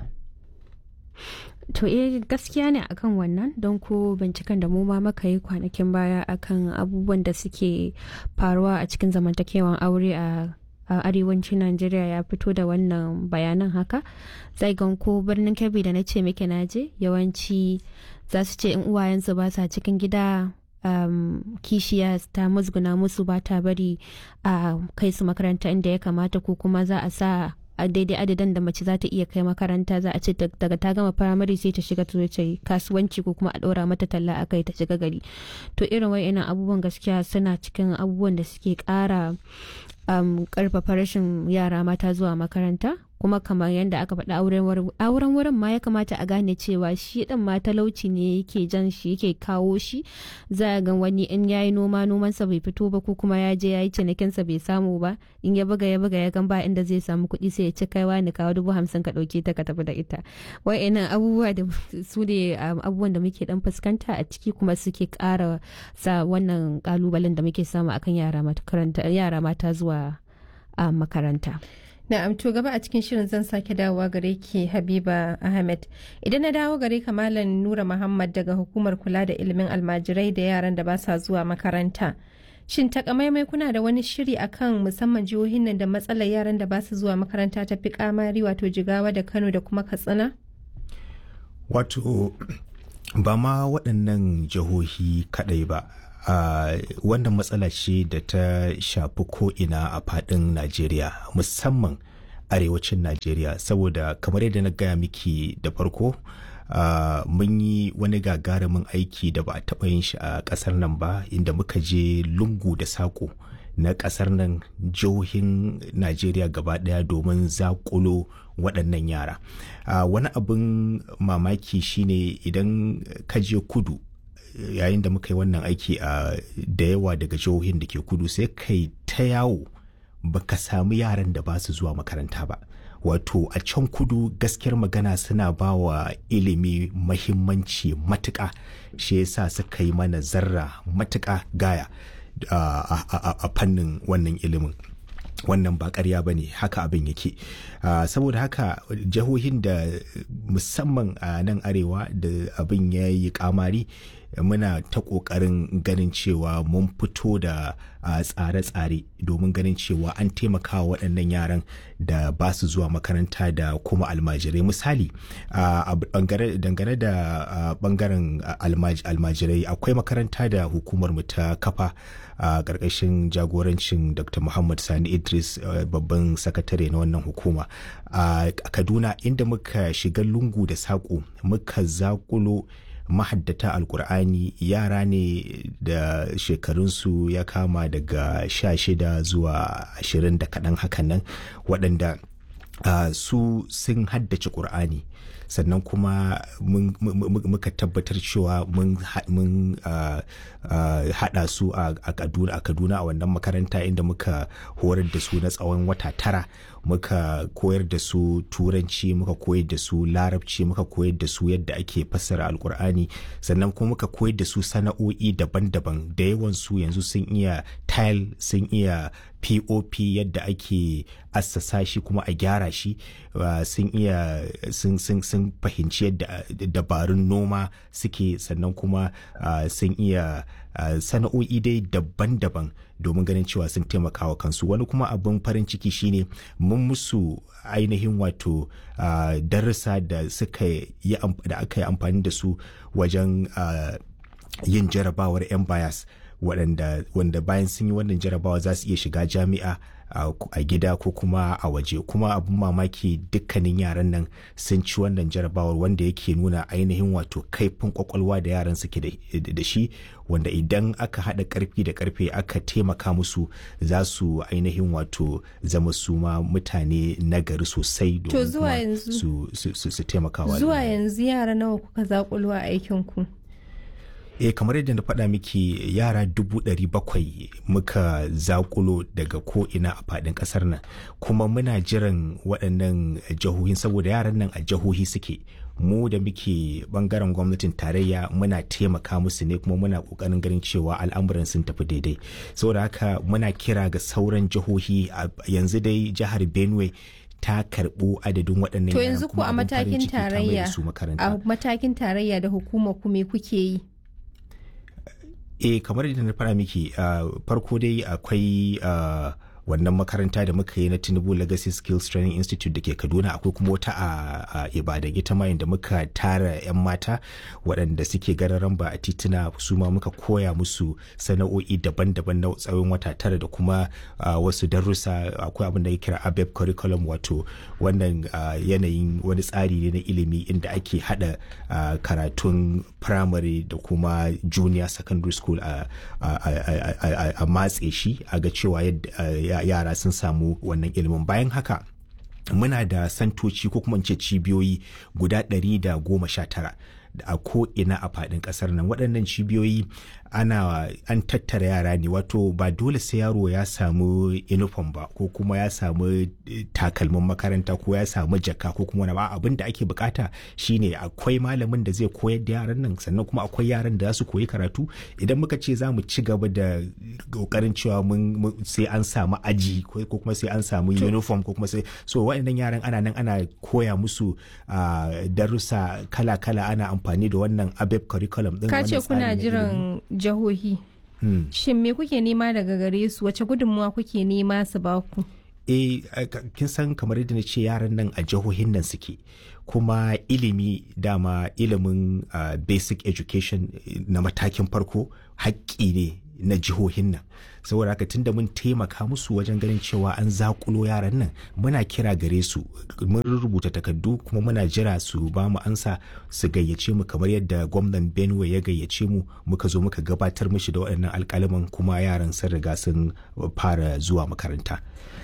To eh gaskiya ne akan wannan don ko binciken da mu ma maka yi kwanakin baya akan abubuwan da suke faruwa a cikin zamantakewan aure a a arewacin Najeriya ya fito da wannan bayanan haka zai gan ko birnin Kebbi da na ce muke naje yawanci za su ce in uwayensu ba sa cikin gida um, kishiya ta musguna musu ba ta bari a uh, kai su makaranta inda ya kamata ko kuma za a sa a daidai adadin da mace za ta iya kai makaranta za a ce daga ta gama firamare sai ta shiga ta yi kasuwanci ko kuma a ɗora mata talla a kai ta shiga gari to irin wa'innan abubuwan gaskiya suna cikin abubuwan da suke ƙara um, ƙarfafa rashin yara mata zuwa makaranta kuma kamar yadda aka faɗa auren wurin ma ya kamata a gane cewa shi ɗin ma talauci ne yake jan shi yake kawo shi za a ga wani in yayi noma nomansa bai fito ba ko kuma ya je yayi cinikinsa bai samu ba in ya buga ya buga ya gan ba inda zai samu kuɗi sai ya ci kaiwa ni kawo dubu hamsin ka ɗauke ta ka tafi da ita wa'annan abubuwa da su ne abubuwan da muke dan fuskanta a ciki kuma suke ƙara sa wannan ƙalubalen da muke samu akan yara mata zuwa a makaranta. Na'am to gaba a cikin shirin zan sake dawowa gare ki Habiba Ahmed. Idan na dawo gare ka Malam Nura Muhammad daga hukumar kula da ilimin almajirai da yaran da ba sa zuwa makaranta. Shin takamaimai kuna da wani shiri akan musamman jihohin nan da matsalar yaran da ba su zuwa makaranta ta fi kamari wato Jigawa da Kano da kuma Katsina? Wato ba ma waɗannan jihohi kaɗai ba. Uh, wannan matsala ce da ta shafi ko'ina a faɗin najeriya musamman arewacin najeriya saboda kamar yadda na gaya miki da farko uh, mun yi wani gagarumin aiki da ba a taɓa yin shi a ƙasar nan ba inda muka je lungu da saƙo na ƙasar nan jihohin najeriya gaba ɗaya domin zaƙulo waɗannan yara uh, wani abin mamaki shine idan ka je kudu yayin da muka yi wannan aiki a da yawa daga jihohin da ke kudu sai kai ta yawo baka samu yaran da ba su zuwa makaranta ba wato a can kudu gaskiyar magana suna ba wa ilimi mahimmanci matuƙa shi yasa suka yi mana zarra matuƙa gaya a fannin wannan ilimin wannan ba ƙarya ba ne haka abin yake saboda haka jihohin da musamman a nan arewa da abin ya yi kamari muna ta ƙoƙarin ganin cewa mun fito da tsare-tsare domin ganin cewa an taimaka wa waɗannan yaran da ba su zuwa makaranta da kuma almajirai misali dangane da ɓangaren almajirai akwai makaranta da hukumar mu ta kafa a ƙarƙashin jagorancin dr muhammad sani idris babban sakatare na wannan hukuma a kaduna inda muka shiga lungu da saƙo muka zaƙulo mahaddata alkur'ani yara ne da shekarunsu ya kama daga sha shida zuwa ashirin da kaɗan hakan nan waɗanda uh, su sun haddace ƙur'ani sannan kuma muka tabbatar cewa mun haɗa su a kaduna a wannan makaranta inda muka horar da su na tsawon wata tara muka koyar da su turanci muka koyar da su larabci muka koyar da su yadda ake fassara alkur'ani sannan kuma muka koyar da su sana'o'i daban-daban da yawan su yanzu sun iya tile sun iya pop yadda ake assasa shi kuma a gyara shi sun iya sun fahimci yadda dabarun noma suke sannan kuma sun iya sana'o'i dai daban-daban domin ganin cewa sun taimaka wa kansu wani kuma abin farin ciki shine mun musu ainihin wato darussa da suka yi da aka yi amfani da su wajen yin jarabawar 'yan bayas waɗanda wanda bayan sun yi wannan jarabawa za su iya shiga jami'a a gida ko kuma a waje kuma abin mamaki dukkanin yaran nan sun ci wannan jarabawar wanda yake nuna ainihin wato kaifin kwakwalwa da yaran suke da shi wanda idan aka haɗa ƙarfi da ƙarfe aka taimaka musu za su ainihin wato zama su ma mutane nagari sosai domin su taimaka zuwa yanzu yara nawa kuka zaƙulwa aikinku e kamar yadda na faɗa miki yara dubu ɗari bakwai muka zakulo daga ko'ina a faɗin ƙasar nan kuma muna jiran waɗannan jihohin saboda yaran nan a jihohi suke mu da muke bangaren gwamnatin tarayya muna taimaka musu ne kuma muna ƙoƙarin ganin cewa al'amuran sun tafi daidai saboda haka muna kira ga sauran jihohi yanzu dai jihar benue ta karɓo adadin waɗannan to yanzu ku a matakin tarayya a matakin tarayya da hukumar ku me kuke yi eh kamar yadda na fara miki farko dai akwai wannan makaranta da muka yi na tinubu legacy skills training institute da ke kaduna akwai kuma wata a ibadan ita ma da muka tara 'yan mata waɗanda suke gararan ba a tituna su ma muka koya musu sana'o'i daban-daban na tsawon wata tara da kuma wasu darussa akwai abin da ya kira abeb curriculum wato wannan yanayin wani tsari ne na ilimi inda ake hada karatun primary da kuma junior secondary school a matse shi a ga cewa yadda yara sun samu wannan ilimin bayan haka muna da santoci ko kuma ce cibiyoyi guda ɗari da goma sha tara a ko ina a faɗin ƙasar nan waɗannan cibiyoyi ana an tattara yara ne wato ba dole sai yaro ya samu uniform ba ko kuma ya samu takalmin makaranta ko ya samu jaka ko kuma wani ba abin da ake bukata shine akwai malamin da zai koyar da yaran nan sannan kuma akwai yaran da za su koyi karatu idan muka ce za mu ci gaba da kokarin cewa mun sai an samu aji ko kuma sai an samu uniform ko kuma sai so waɗannan yaran ana nan ana koya musu darussa kala-kala ana amfani da wannan abeb curriculum din ka ce kuna jiran jihohi shin me kuke nema daga gare su wace gudunmuwa kuke nema su ba ku e kin san kamar yadda na ce yaran nan a jihohin nan suke kuma ilimi dama ilimin uh, basic education na matakin farko haƙƙi ne na jihohin nan saboda haka tunda mun taimaka musu wajen ganin cewa an zakulo yaran nan muna kira gare su mun rubuta takardu kuma muna jira su ba mu ansa su gayyace mu kamar yadda gwamnan benue ya gayyace mu muka zo muka gabatar mishi da waɗannan alƙalaman kuma yaran sun riga sun fara zuwa makaranta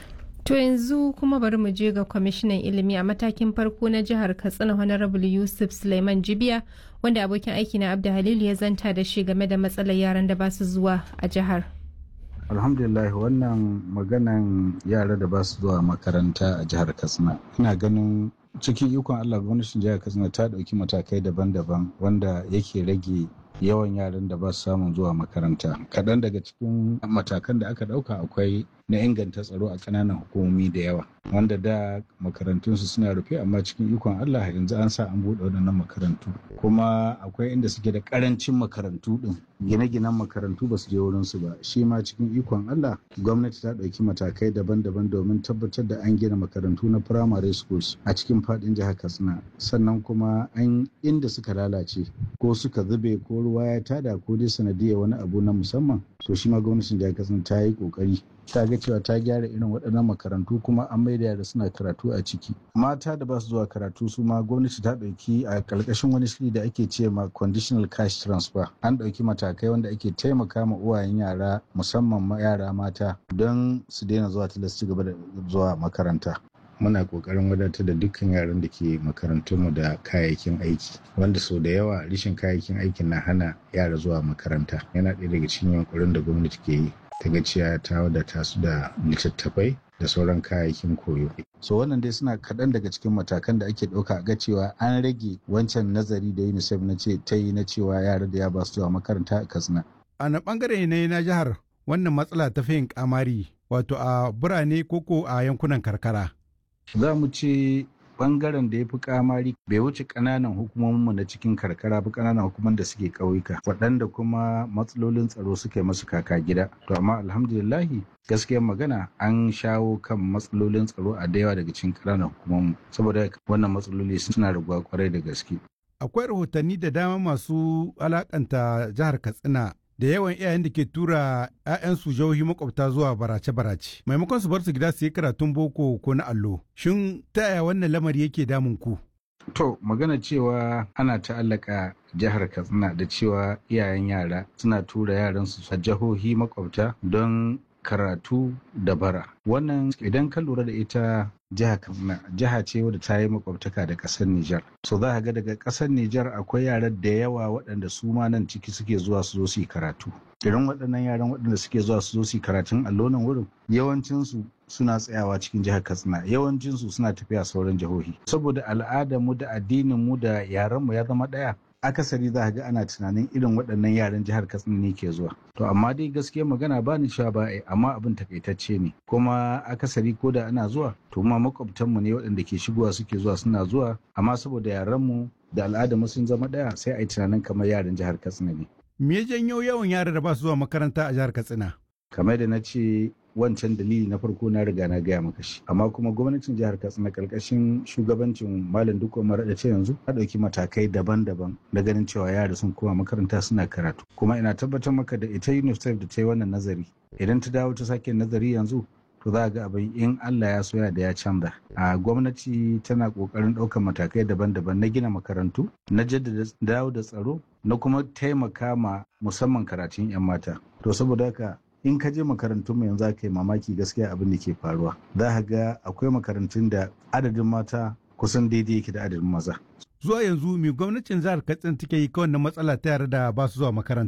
To yanzu kuma bari mu je ga kwamishinan ilimi a matakin farko na jihar Katsina Honorable Yusuf Suleiman Jibiya wanda abokin aiki na Abda Halilu ya zanta da shi game da matsalar yaran da ba su zuwa a jihar. Alhamdulillah wannan maganan yara da ba su zuwa makaranta a jihar Katsina. Ina ganin cikin ikon Allah gwamnatin jihar Katsina ta ɗauki matakai daban-daban wanda yake rage yawan yaran da ba su samun zuwa makaranta kaɗan daga cikin matakan da aka ɗauka akwai na inganta tsaro a ƙananan hukumomi da yawa wanda da makarantunsu suna rufe amma cikin ikon allah yanzu an sa an buɗe waɗannan makarantu kuma akwai inda suke da ƙarancin makarantu ɗin gine-ginen makarantu ba su je wurinsu ba shi ma cikin ikon allah gwamnati ta ɗauki matakai daban-daban domin tabbatar da an gina makarantu na primary schools a cikin faɗin jihar katsina sannan kuma an inda suka lalace ko suka zube ko ruwa ya tada ko dai sanadiyar wani abu na musamman to shi ma gwamnatin jihar katsina ta yi kokari ta ga cewa ta gyara irin waɗannan makarantu kuma an maida yara suna karatu a ciki mata da ba su zuwa karatu su ma gwamnati ta ɗauki a ƙarƙashin wani shiri da ake ce ma conditional cash transfer an ɗauki matakai wanda ake taimaka ma uwayen yara musamman ma yara mata don su daina zuwa tilas ci gaba da zuwa makaranta muna kokarin wadatar da dukkan yaran da ke makarantunmu da kayayyakin aiki wanda sau da yawa rashin kayayyakin aikin na hana yara zuwa makaranta yana ɗaya daga cikin yankurin da gwamnati ke yi ta ga cewa ta wadata su da littattafai da sauran kayayyakin koyo. So wannan dai suna kaɗan daga cikin matakan da ake ɗauka ga cewa an rage wancan nazari da UNICEF na ce ta yi na cewa yara da ya ba su zuwa makaranta a Katsina. A na ɓangare ne na jihar wannan matsala ta fi yin kamari wato a birane koko a yankunan karkara. Za mu ce bangaren da ya fi kamari bai wuce ƙananan hukumominmu na cikin karkara ba ƙananan hukumar da suke ƙauyuka waɗanda kuma matsalolin tsaro suke masu kaka gida to amma alhamdulillahi gaskiyar magana an shawo kan matsalolin tsaro a da yawa daga cikin ƙananan hukumomin saboda wannan matsaloli suna raguwa kwarai da gaske akwai rahotanni da dama masu alakanta jihar katsina da yawan iyayen da ke tura 'ya'yansu jihohi makwabta zuwa barace-barace maimakon su bar su gida su yi karatun boko ko na allo shin ta yaya wannan lamari yake damun ku to magana cewa ana ta'allaka jihar katsina da cewa iyayen yara suna tura yaransu a jihohi makwabta don karatu da bara wannan idan ka lura da ita jiha katsina jiha ce wadda ta yi makwabtaka da ƙasar Nijar. so za ga daga ƙasar Nijar akwai yaran da yawa waɗanda su ma nan ciki suke zuwa su zo su yi karatu irin waɗannan yaran waɗanda suke zuwa su zo su yi karatun allonan wurin yawancinsu suna tsayawa cikin jihar katsina yawancinsu suna tafiya sauran jihohi saboda al'adar mu da addinin mu da yaran mu ya zama ɗaya akasari za ga ana tunanin irin waɗannan yaran jihar katsina ne ke zuwa to amma dai gaskiya magana ba ni cewa ba amma abin takaitacce ne kuma akasari ko da ana zuwa to ma makwabtanmu ne waɗanda ke shigowa suke zuwa suna zuwa amma saboda yaran mu da al'adar mu sun zama ɗaya sai a yi tunanin kamar yaran jihar katsina ne me ya janyo yawan yara da ba su zuwa makaranta a jihar katsina kamar da na ce wancan dalili na farko na riga na gaya maka shi amma kuma gwamnatin jihar katsina karkashin shugabancin malam duk umar da ce yanzu ta ɗauki matakai daban-daban da ganin cewa yara sun koma makaranta suna karatu kuma ina tabbatar maka da ita unicef da ta yi wannan nazari idan ta dawo ta sake nazari yanzu to za a ga abin in Allah ya soya da ya canza a gwamnati tana kokarin ɗaukar matakai daban-daban na gina makarantu na jaddada dawo da tsaro na kuma taimaka ma musamman karatun 'yan mata to saboda haka in ka je makarantun mu yanzu ka yi mamaki gaskiya abin da ke faruwa za ka ga akwai makarantun da adadin mata kusan daidai yake da adadin maza zuwa yanzu mai gwamnatin jihar katsina take yi kawai na matsala ta yara da ba su zuwa makaranta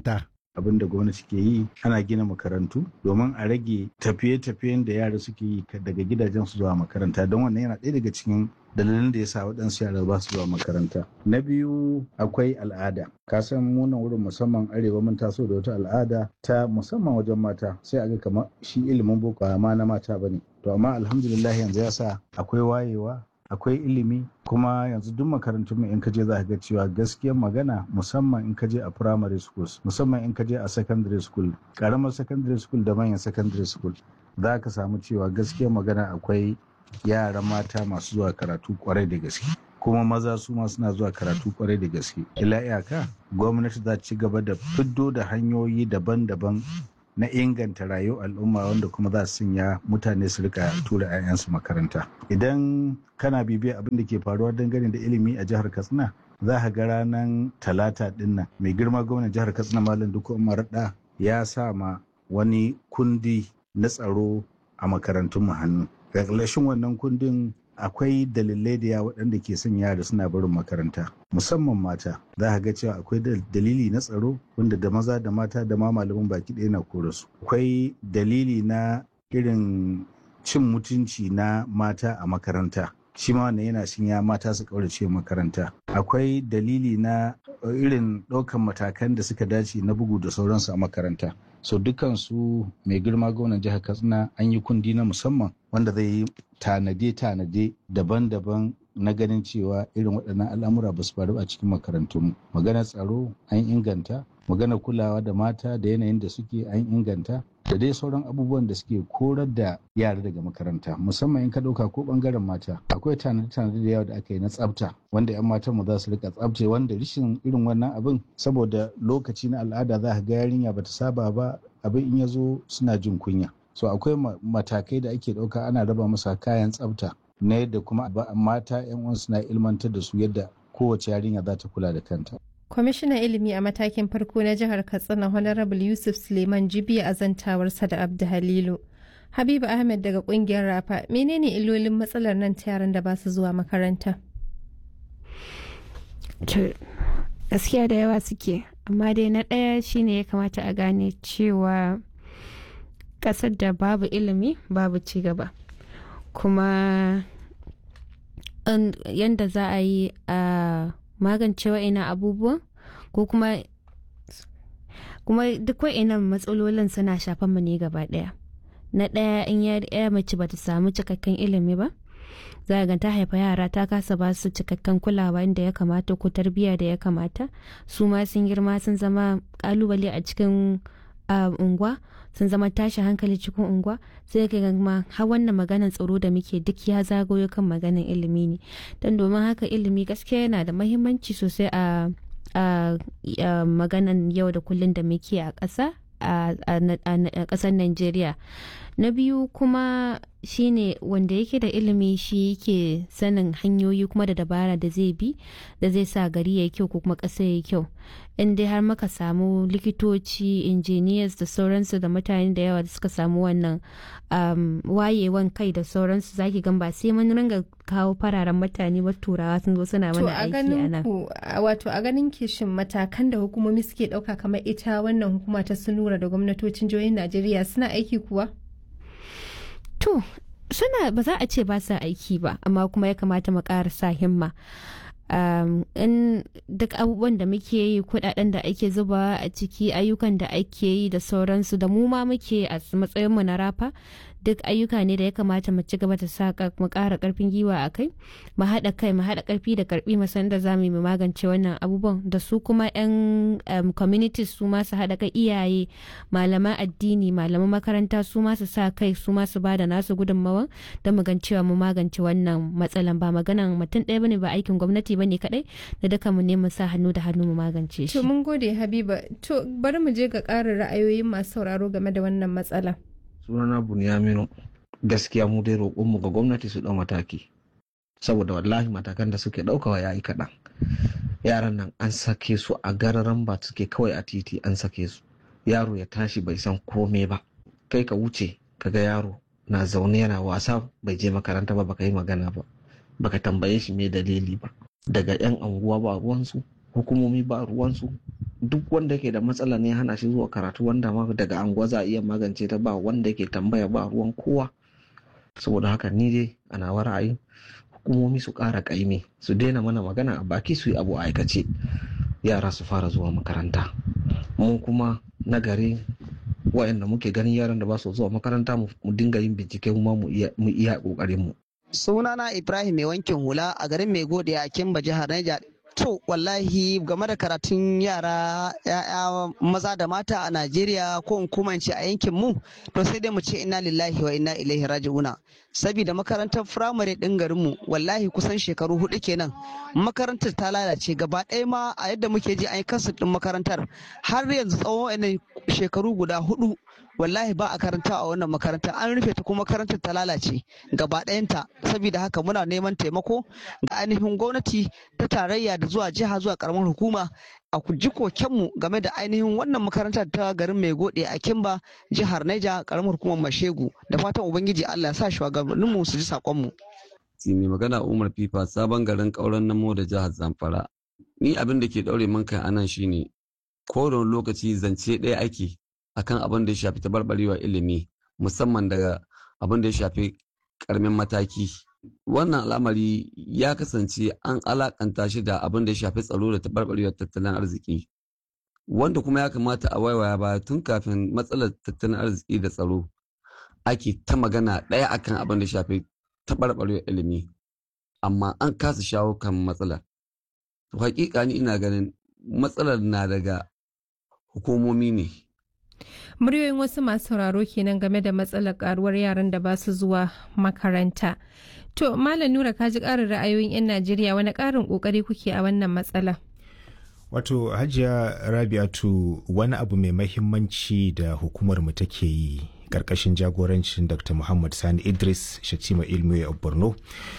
abin da gwamnati ke yi ana gina makarantu domin a rage tafiye-tafiyen da yara suke yi daga gidajen su zuwa makaranta don wannan yana ɗaya daga cikin dalilin da ya sa waɗansu yara ba su zuwa makaranta na biyu akwai al'ada ka san munan wurin musamman arewa mun taso da wata al'ada ta musamman wajen mata sai a ga kamar shi ilimin boko ma na mata bane to amma alhamdulillah yanzu ya sa akwai wayewa akwai ilimi kuma yanzu duk makarantun mu in ka je za ka ga cewa gaskiyar magana musamman in ka je a primary schools musamman in ka je a secondary school karamar secondary school da manyan secondary school za ka samu cewa gaskiyar magana akwai yara mata masu zuwa karatu kwarai da gaske kuma maza su ma suna zuwa karatu kwarai da gaske ila iyaka gwamnati za ci gaba da fiddo da hanyoyi daban-daban na inganta rayuwar al'umma wanda kuma za su sanya mutane su rika tura 'ya'yansu makaranta idan kana bibiyar abin da ke faruwa dangane da ilimi a jihar katsina za ka ga ranar talata dinnan mai girma gwamnan jihar katsina malam duk umar da ya sa ma wani kundi na tsaro a makarantun mu hannu ƙarƙashin wannan kundin akwai dalilai da yawa waɗanda ke son yara suna barin makaranta musamman mata za ka ga cewa akwai dalili na tsaro wanda da maza da mata da ma malaman baki ɗaya na kore su akwai dalili na irin cin mutunci na mata a makaranta shi ma wannan yana ya mata su kaurace makaranta akwai dalili na irin ɗaukan matakan da suka dace na bugu da sauransu a makaranta so dukansu mai girma gwamnan jihar katsina an yi kundi na musamman wanda zai yi tanade-tanade daban-daban na ganin cewa irin waɗannan al'amura ba su faru a cikin makarantunmu maganar tsaro an inganta maganar kulawa da mata da yanayin da suke an inganta da dai sauran abubuwan da suke korar da yara daga makaranta musamman in ka ɗauka ko ɓangaren mata akwai tanade-tanade da yawa da aka yi na tsafta wanda 'yan matan mu za su rika tsafce wanda rishin irin wannan abin saboda lokaci na al'ada za ka ga yarinya bata saba ba abin in ya zo suna jin kunya so akwai matakai da ake ɗauka ana raba masa kayan tsafta na yadda kuma mata 'yan uwan suna ilmantar da su yadda kowace yarinya za ta kula da kanta kwamishinan ilimi a matakin farko na jihar katsina honorable yusuf suleiman jibiya a zantawarsa da abdu halilu habibu ahmed daga kungiyar rafa menene illolin matsalar nan ta yaran da ba su zuwa makaranta gaskiya da yawa suke amma dai na ɗaya shine ya kamata a gane cewa ƙasar da babu ilimi babu ci gaba kuma yadda za a yi a magance wa'ina abubuwan ko kuma kuma duk wa'inan matsalolin suna shafan mu ne gaba daya na daya in ya mace bata samu cikakken ilimi ba za ga ta haifa yara ta kasa ba su cikakken kulawa inda ya kamata ko tarbiyya da ya kamata su ma sun girma sun zama kalubale a cikin unguwa sun zama tashi hankali cikin unguwa sai ka ma har wannan maganan tsaro da muke duk ya zagayo kan maganan ilimi ne don domin haka ilimi gaskiya yana da mahimmanci sosai a maganan yau da kullun da muke a ƙasa a ƙasar Najeriya. Na biyu kuma shine wanda yake da ilimi shi yake sanin hanyoyi kuma da dabara da zai bi da zai sa gari ya kyau ko kuma ƙasa ya kyau. In dai har maka samu likitoci, engineers da sauransu da mutane da yawa da suka samu wannan wayewan kai da sauransu zaki gan ba sai mun ringa kawo fararen mutane ba turawa sun zo suna mana aiki a nan. Wato a ganin kishin matakan da hukumomi suke ɗauka kamar ita wannan hukuma ta sunura da gwamnatocin jihohin Najeriya suna aiki kuwa? To, suna ba za a ce ba sa aiki ba, amma kuma ya kamata mu ƙara sa himma. Um, in duk abubuwan da muke yi kudaden da ake zubawa a ciki ayyukan da ake yi da sauransu da mu ma muke a matsayinmu na rafa duk ayyuka ne da ya kamata mu ci gaba da saka mu ƙara ƙarfin giwa a kai mu haɗa kai mu haɗa ƙarfi da ƙarfi mu san da za mu magance wannan abubuwan da su kuma 'yan um, communities su ma su haɗa kai iyaye malaman addini malaman makaranta su ma su sa kai su ma su ba da nasu gudunmawan don mu gan cewa mu magance wannan matsalan ba maganan mutum ɗaya bane ba aikin gwamnati bane kadai da duka mu ne mu sa hannu da hannu mu magance shi. To mun gode Habiba. To bari mu je ga ƙarin ra'ayoyin masu sauraro game da wannan matsala. Sunana Bunyaminu gaskiya mu dai roƙonmu ga gwamnati su ɗau mataki. Saboda wallahi matakan da suke ɗaukawa ya yi kaɗan. Yaran nan an sake su a gararan ba suke kawai a titi an sake su. Yaro ya tashi bai san kome ba. Kai ka wuce ka ga yaro na zaune yana wasa bai je makaranta ba baka yi magana ba. Baka tambaye shi me dalili ba. daga 'yan anguwa ba ruwansu hukumomi ba ruwansu duk wanda yake da matsala ne hana shi zuwa karatu wanda ma daga anguwa za a iya magance ta ba wanda yake tambaya ba ruwan kowa saboda haka ni dai a nawa ra'ayi hukumomi su ƙara ƙaimi su daina mana magana a baki su yi abu a aikace yara su fara zuwa makaranta mu kuma na gari wa'anda muke ganin yaran da ba su zuwa makaranta mu dinga yin bincike kuma mu iya ƙoƙarin mu sunana ibrahim mai wankin hula a garin mai gode a kimba jihar niger to wallahi game da karatun yara ya'ya maza da mata a najeriya ko in kuma ce a yankin mu to sai dai mu ce inna lillahi wa inna ilaihi raji'una saboda makarantar firamare din garin mu wallahi kusan shekaru hudu kenan makarantar ta lalace gaba ɗaya ma a yadda muke ji an yi kansu din makarantar har yanzu tsawon shekaru guda hudu wallahi ba a karanta a wannan makaranta an rufe ta kuma makarantar ta lalace gaba ɗayanta saboda haka muna neman taimako ga ainihin gwamnati ta tarayya da zuwa jiha zuwa karamar hukuma a ji kokenmu game da ainihin wannan makarantar ta garin mai gode a kimba jihar Neja karamar hukumar mashegu da fatan ubangiji allah ya sa shugabanninmu su ji sakonmu. mai magana umar fifa sabon garin kauran namo da jihar zamfara ni abin da ke daure man kai anan shine kowane lokaci zance ɗaya ake akan abin da ya shafi tabarbarewa ilimi musamman daga abin da ya shafi karamin mataki wannan al'amari ya kasance an alakanta shi da abin da ya shafi tsaro da tabarbarewar tattalin arziki wanda kuma ya kamata a waiwaya baya tun kafin matsalar tattalin arziki da tsaro ake ta magana ɗaya akan abin da ya shafi tabarbarewar ilimi amma an kasa shawo kan matsalar to hakika ni ina ganin matsalar na daga hukumomi ne muryoyin wasu masu sauraro kenan game da matsalar karuwar yaran da ba su zuwa makaranta to malam nura ka ji karin ra'ayoyin 'yan najeriya wani karin kokari kuke a wannan matsala wato hajiya rabiatu wani abu mai mahimmanci da hukumar mu take yi karkashin jagorancin dr muhammad sani idris shatima ilmi a borno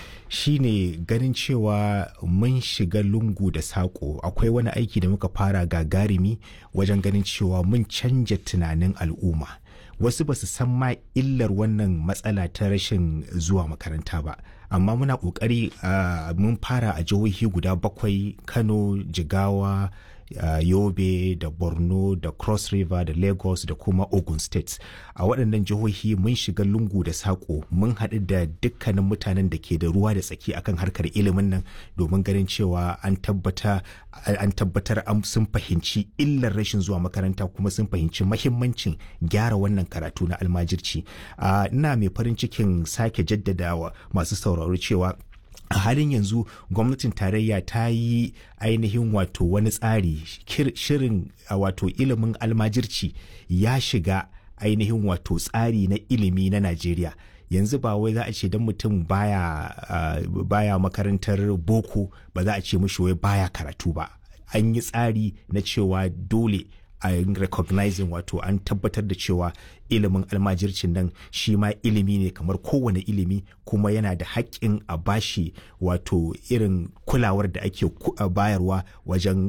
shine ganin cewa mun shiga lungu da saƙo akwai wani aiki da muka fara gagarumi wajen ganin cewa mun canja tunanin al'umma wasu ba su san ma illar wannan matsala ta rashin zuwa makaranta ba amma muna ƙoƙari uh, mun fara a jihohi guda bakwai kano jigawa uh, yobe da borno da cross river da lagos da kuma ogun states a waɗannan jihohi mun shiga lungu da saƙo mun haɗu da dukkanin mutanen da ke da ruwa da tsaki akan harkar ilimin nan domin ganin cewa an tabbata an tabbatar sun fahimci illar rashin zuwa makaranta kuma sun fahimci mahimmancin gyara wannan karatu na almajirci ina mai farin cikin sake jaddadawa masu sauraro cewa a halin yanzu gwamnatin tarayya ta yi ainihin wato wani tsari shirin wato ilimin almajirci ya shiga ainihin wato tsari na ilimi na najeriya yanzu ba wai za a ce don mutum baya, uh, baya makarantar boko ba za a ce mishi wai baya karatu ba an yi tsari na cewa dole a recognizing wato an tabbatar da cewa ilimin almajircin nan shi ma ilimi ne kamar kowane ilimi kuma yana da haƙƙin a bashi wato irin kulawar da ake bayarwa wajen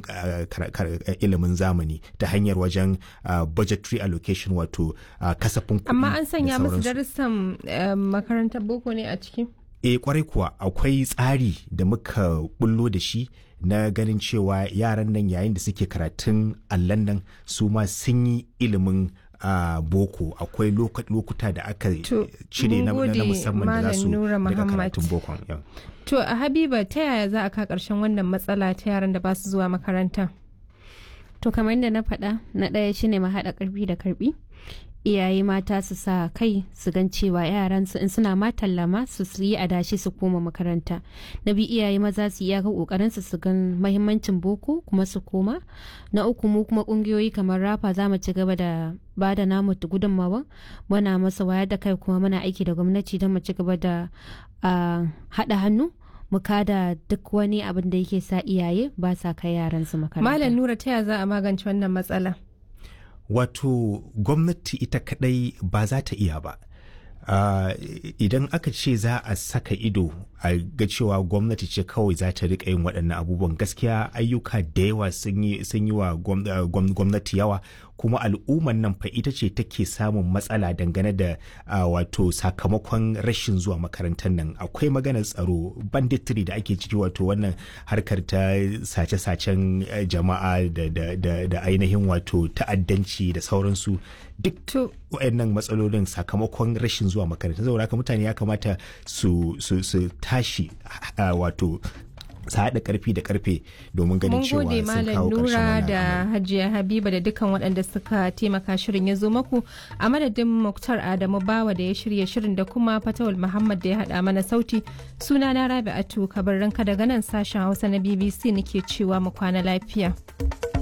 ilimin zamani ta hanyar wajen budgetary allocation wato kasafin kuɗi amma an sanya musu darussan makarantar boko ne a ciki e kwarai kuwa akwai tsari da muka bullo da shi na ganin cewa yaran nan yayin da suke karatun allan nan su ma sun yi ilimin uh, boko akwai lokuta da aka cire na, na musamman da za su daga karatun boko to a habiba ta yaya za a ka karshen wannan matsala ta yaran da ba su zuwa makaranta to kamar yadda na faɗa na ɗaya shine ma haɗa ƙarfi da karɓi iyaye mata su sa kai su gan cewa yaran su in suna ma tallama su su yi adashi su koma makaranta na biyu iyaye maza su iyaka kokarin su su gan mahimmancin boko kuma su koma na uku mu kuma kungiyoyi kamar rafa za mu ci gaba da ba da namu gudunmawa muna masa wayar da kai kuma muna aiki da gwamnati don mu ci gaba da haɗa hannu mu kada duk wani abin da yake sa iyaye ba sa kai yaran su makaranta malam nura ta za a magance wannan matsala wato gwamnati ita kadai ba za ta iya ba uh, idan aka ce za a saka ido a ga cewa gwamnati ce kawai za ta rika yin waɗannan abubuwan gaskiya ayyuka da yawa sun yi wa gwamnati yawa kuma al'umman nan fa ita ce take samun matsala dangane da wato sakamakon rashin zuwa makarantar nan akwai maganar tsaro banditry da ake ciki wato wannan harkar ta sace-sacen jama'a da ainihin wato ta'addanci da sauransu duk waɗannan matsalolin sakamakon rashin zuwa makaranta saboda haka mutane ya kamata su tashi wato su haɗa karfi da karfe domin ganin cewa sun kawo ƙarshen Nura da Hajiya Habiba da dukkan waɗanda suka taimaka shirin ya zo maku a madadin Muktar Adamu Bawa da ya shirya shirin da kuma Fatawul Muhammad da ya haɗa mana sauti suna na Rabi'atu kabar ranka daga nan sashen Hausa na BBC nake cewa mu kwana lafiya.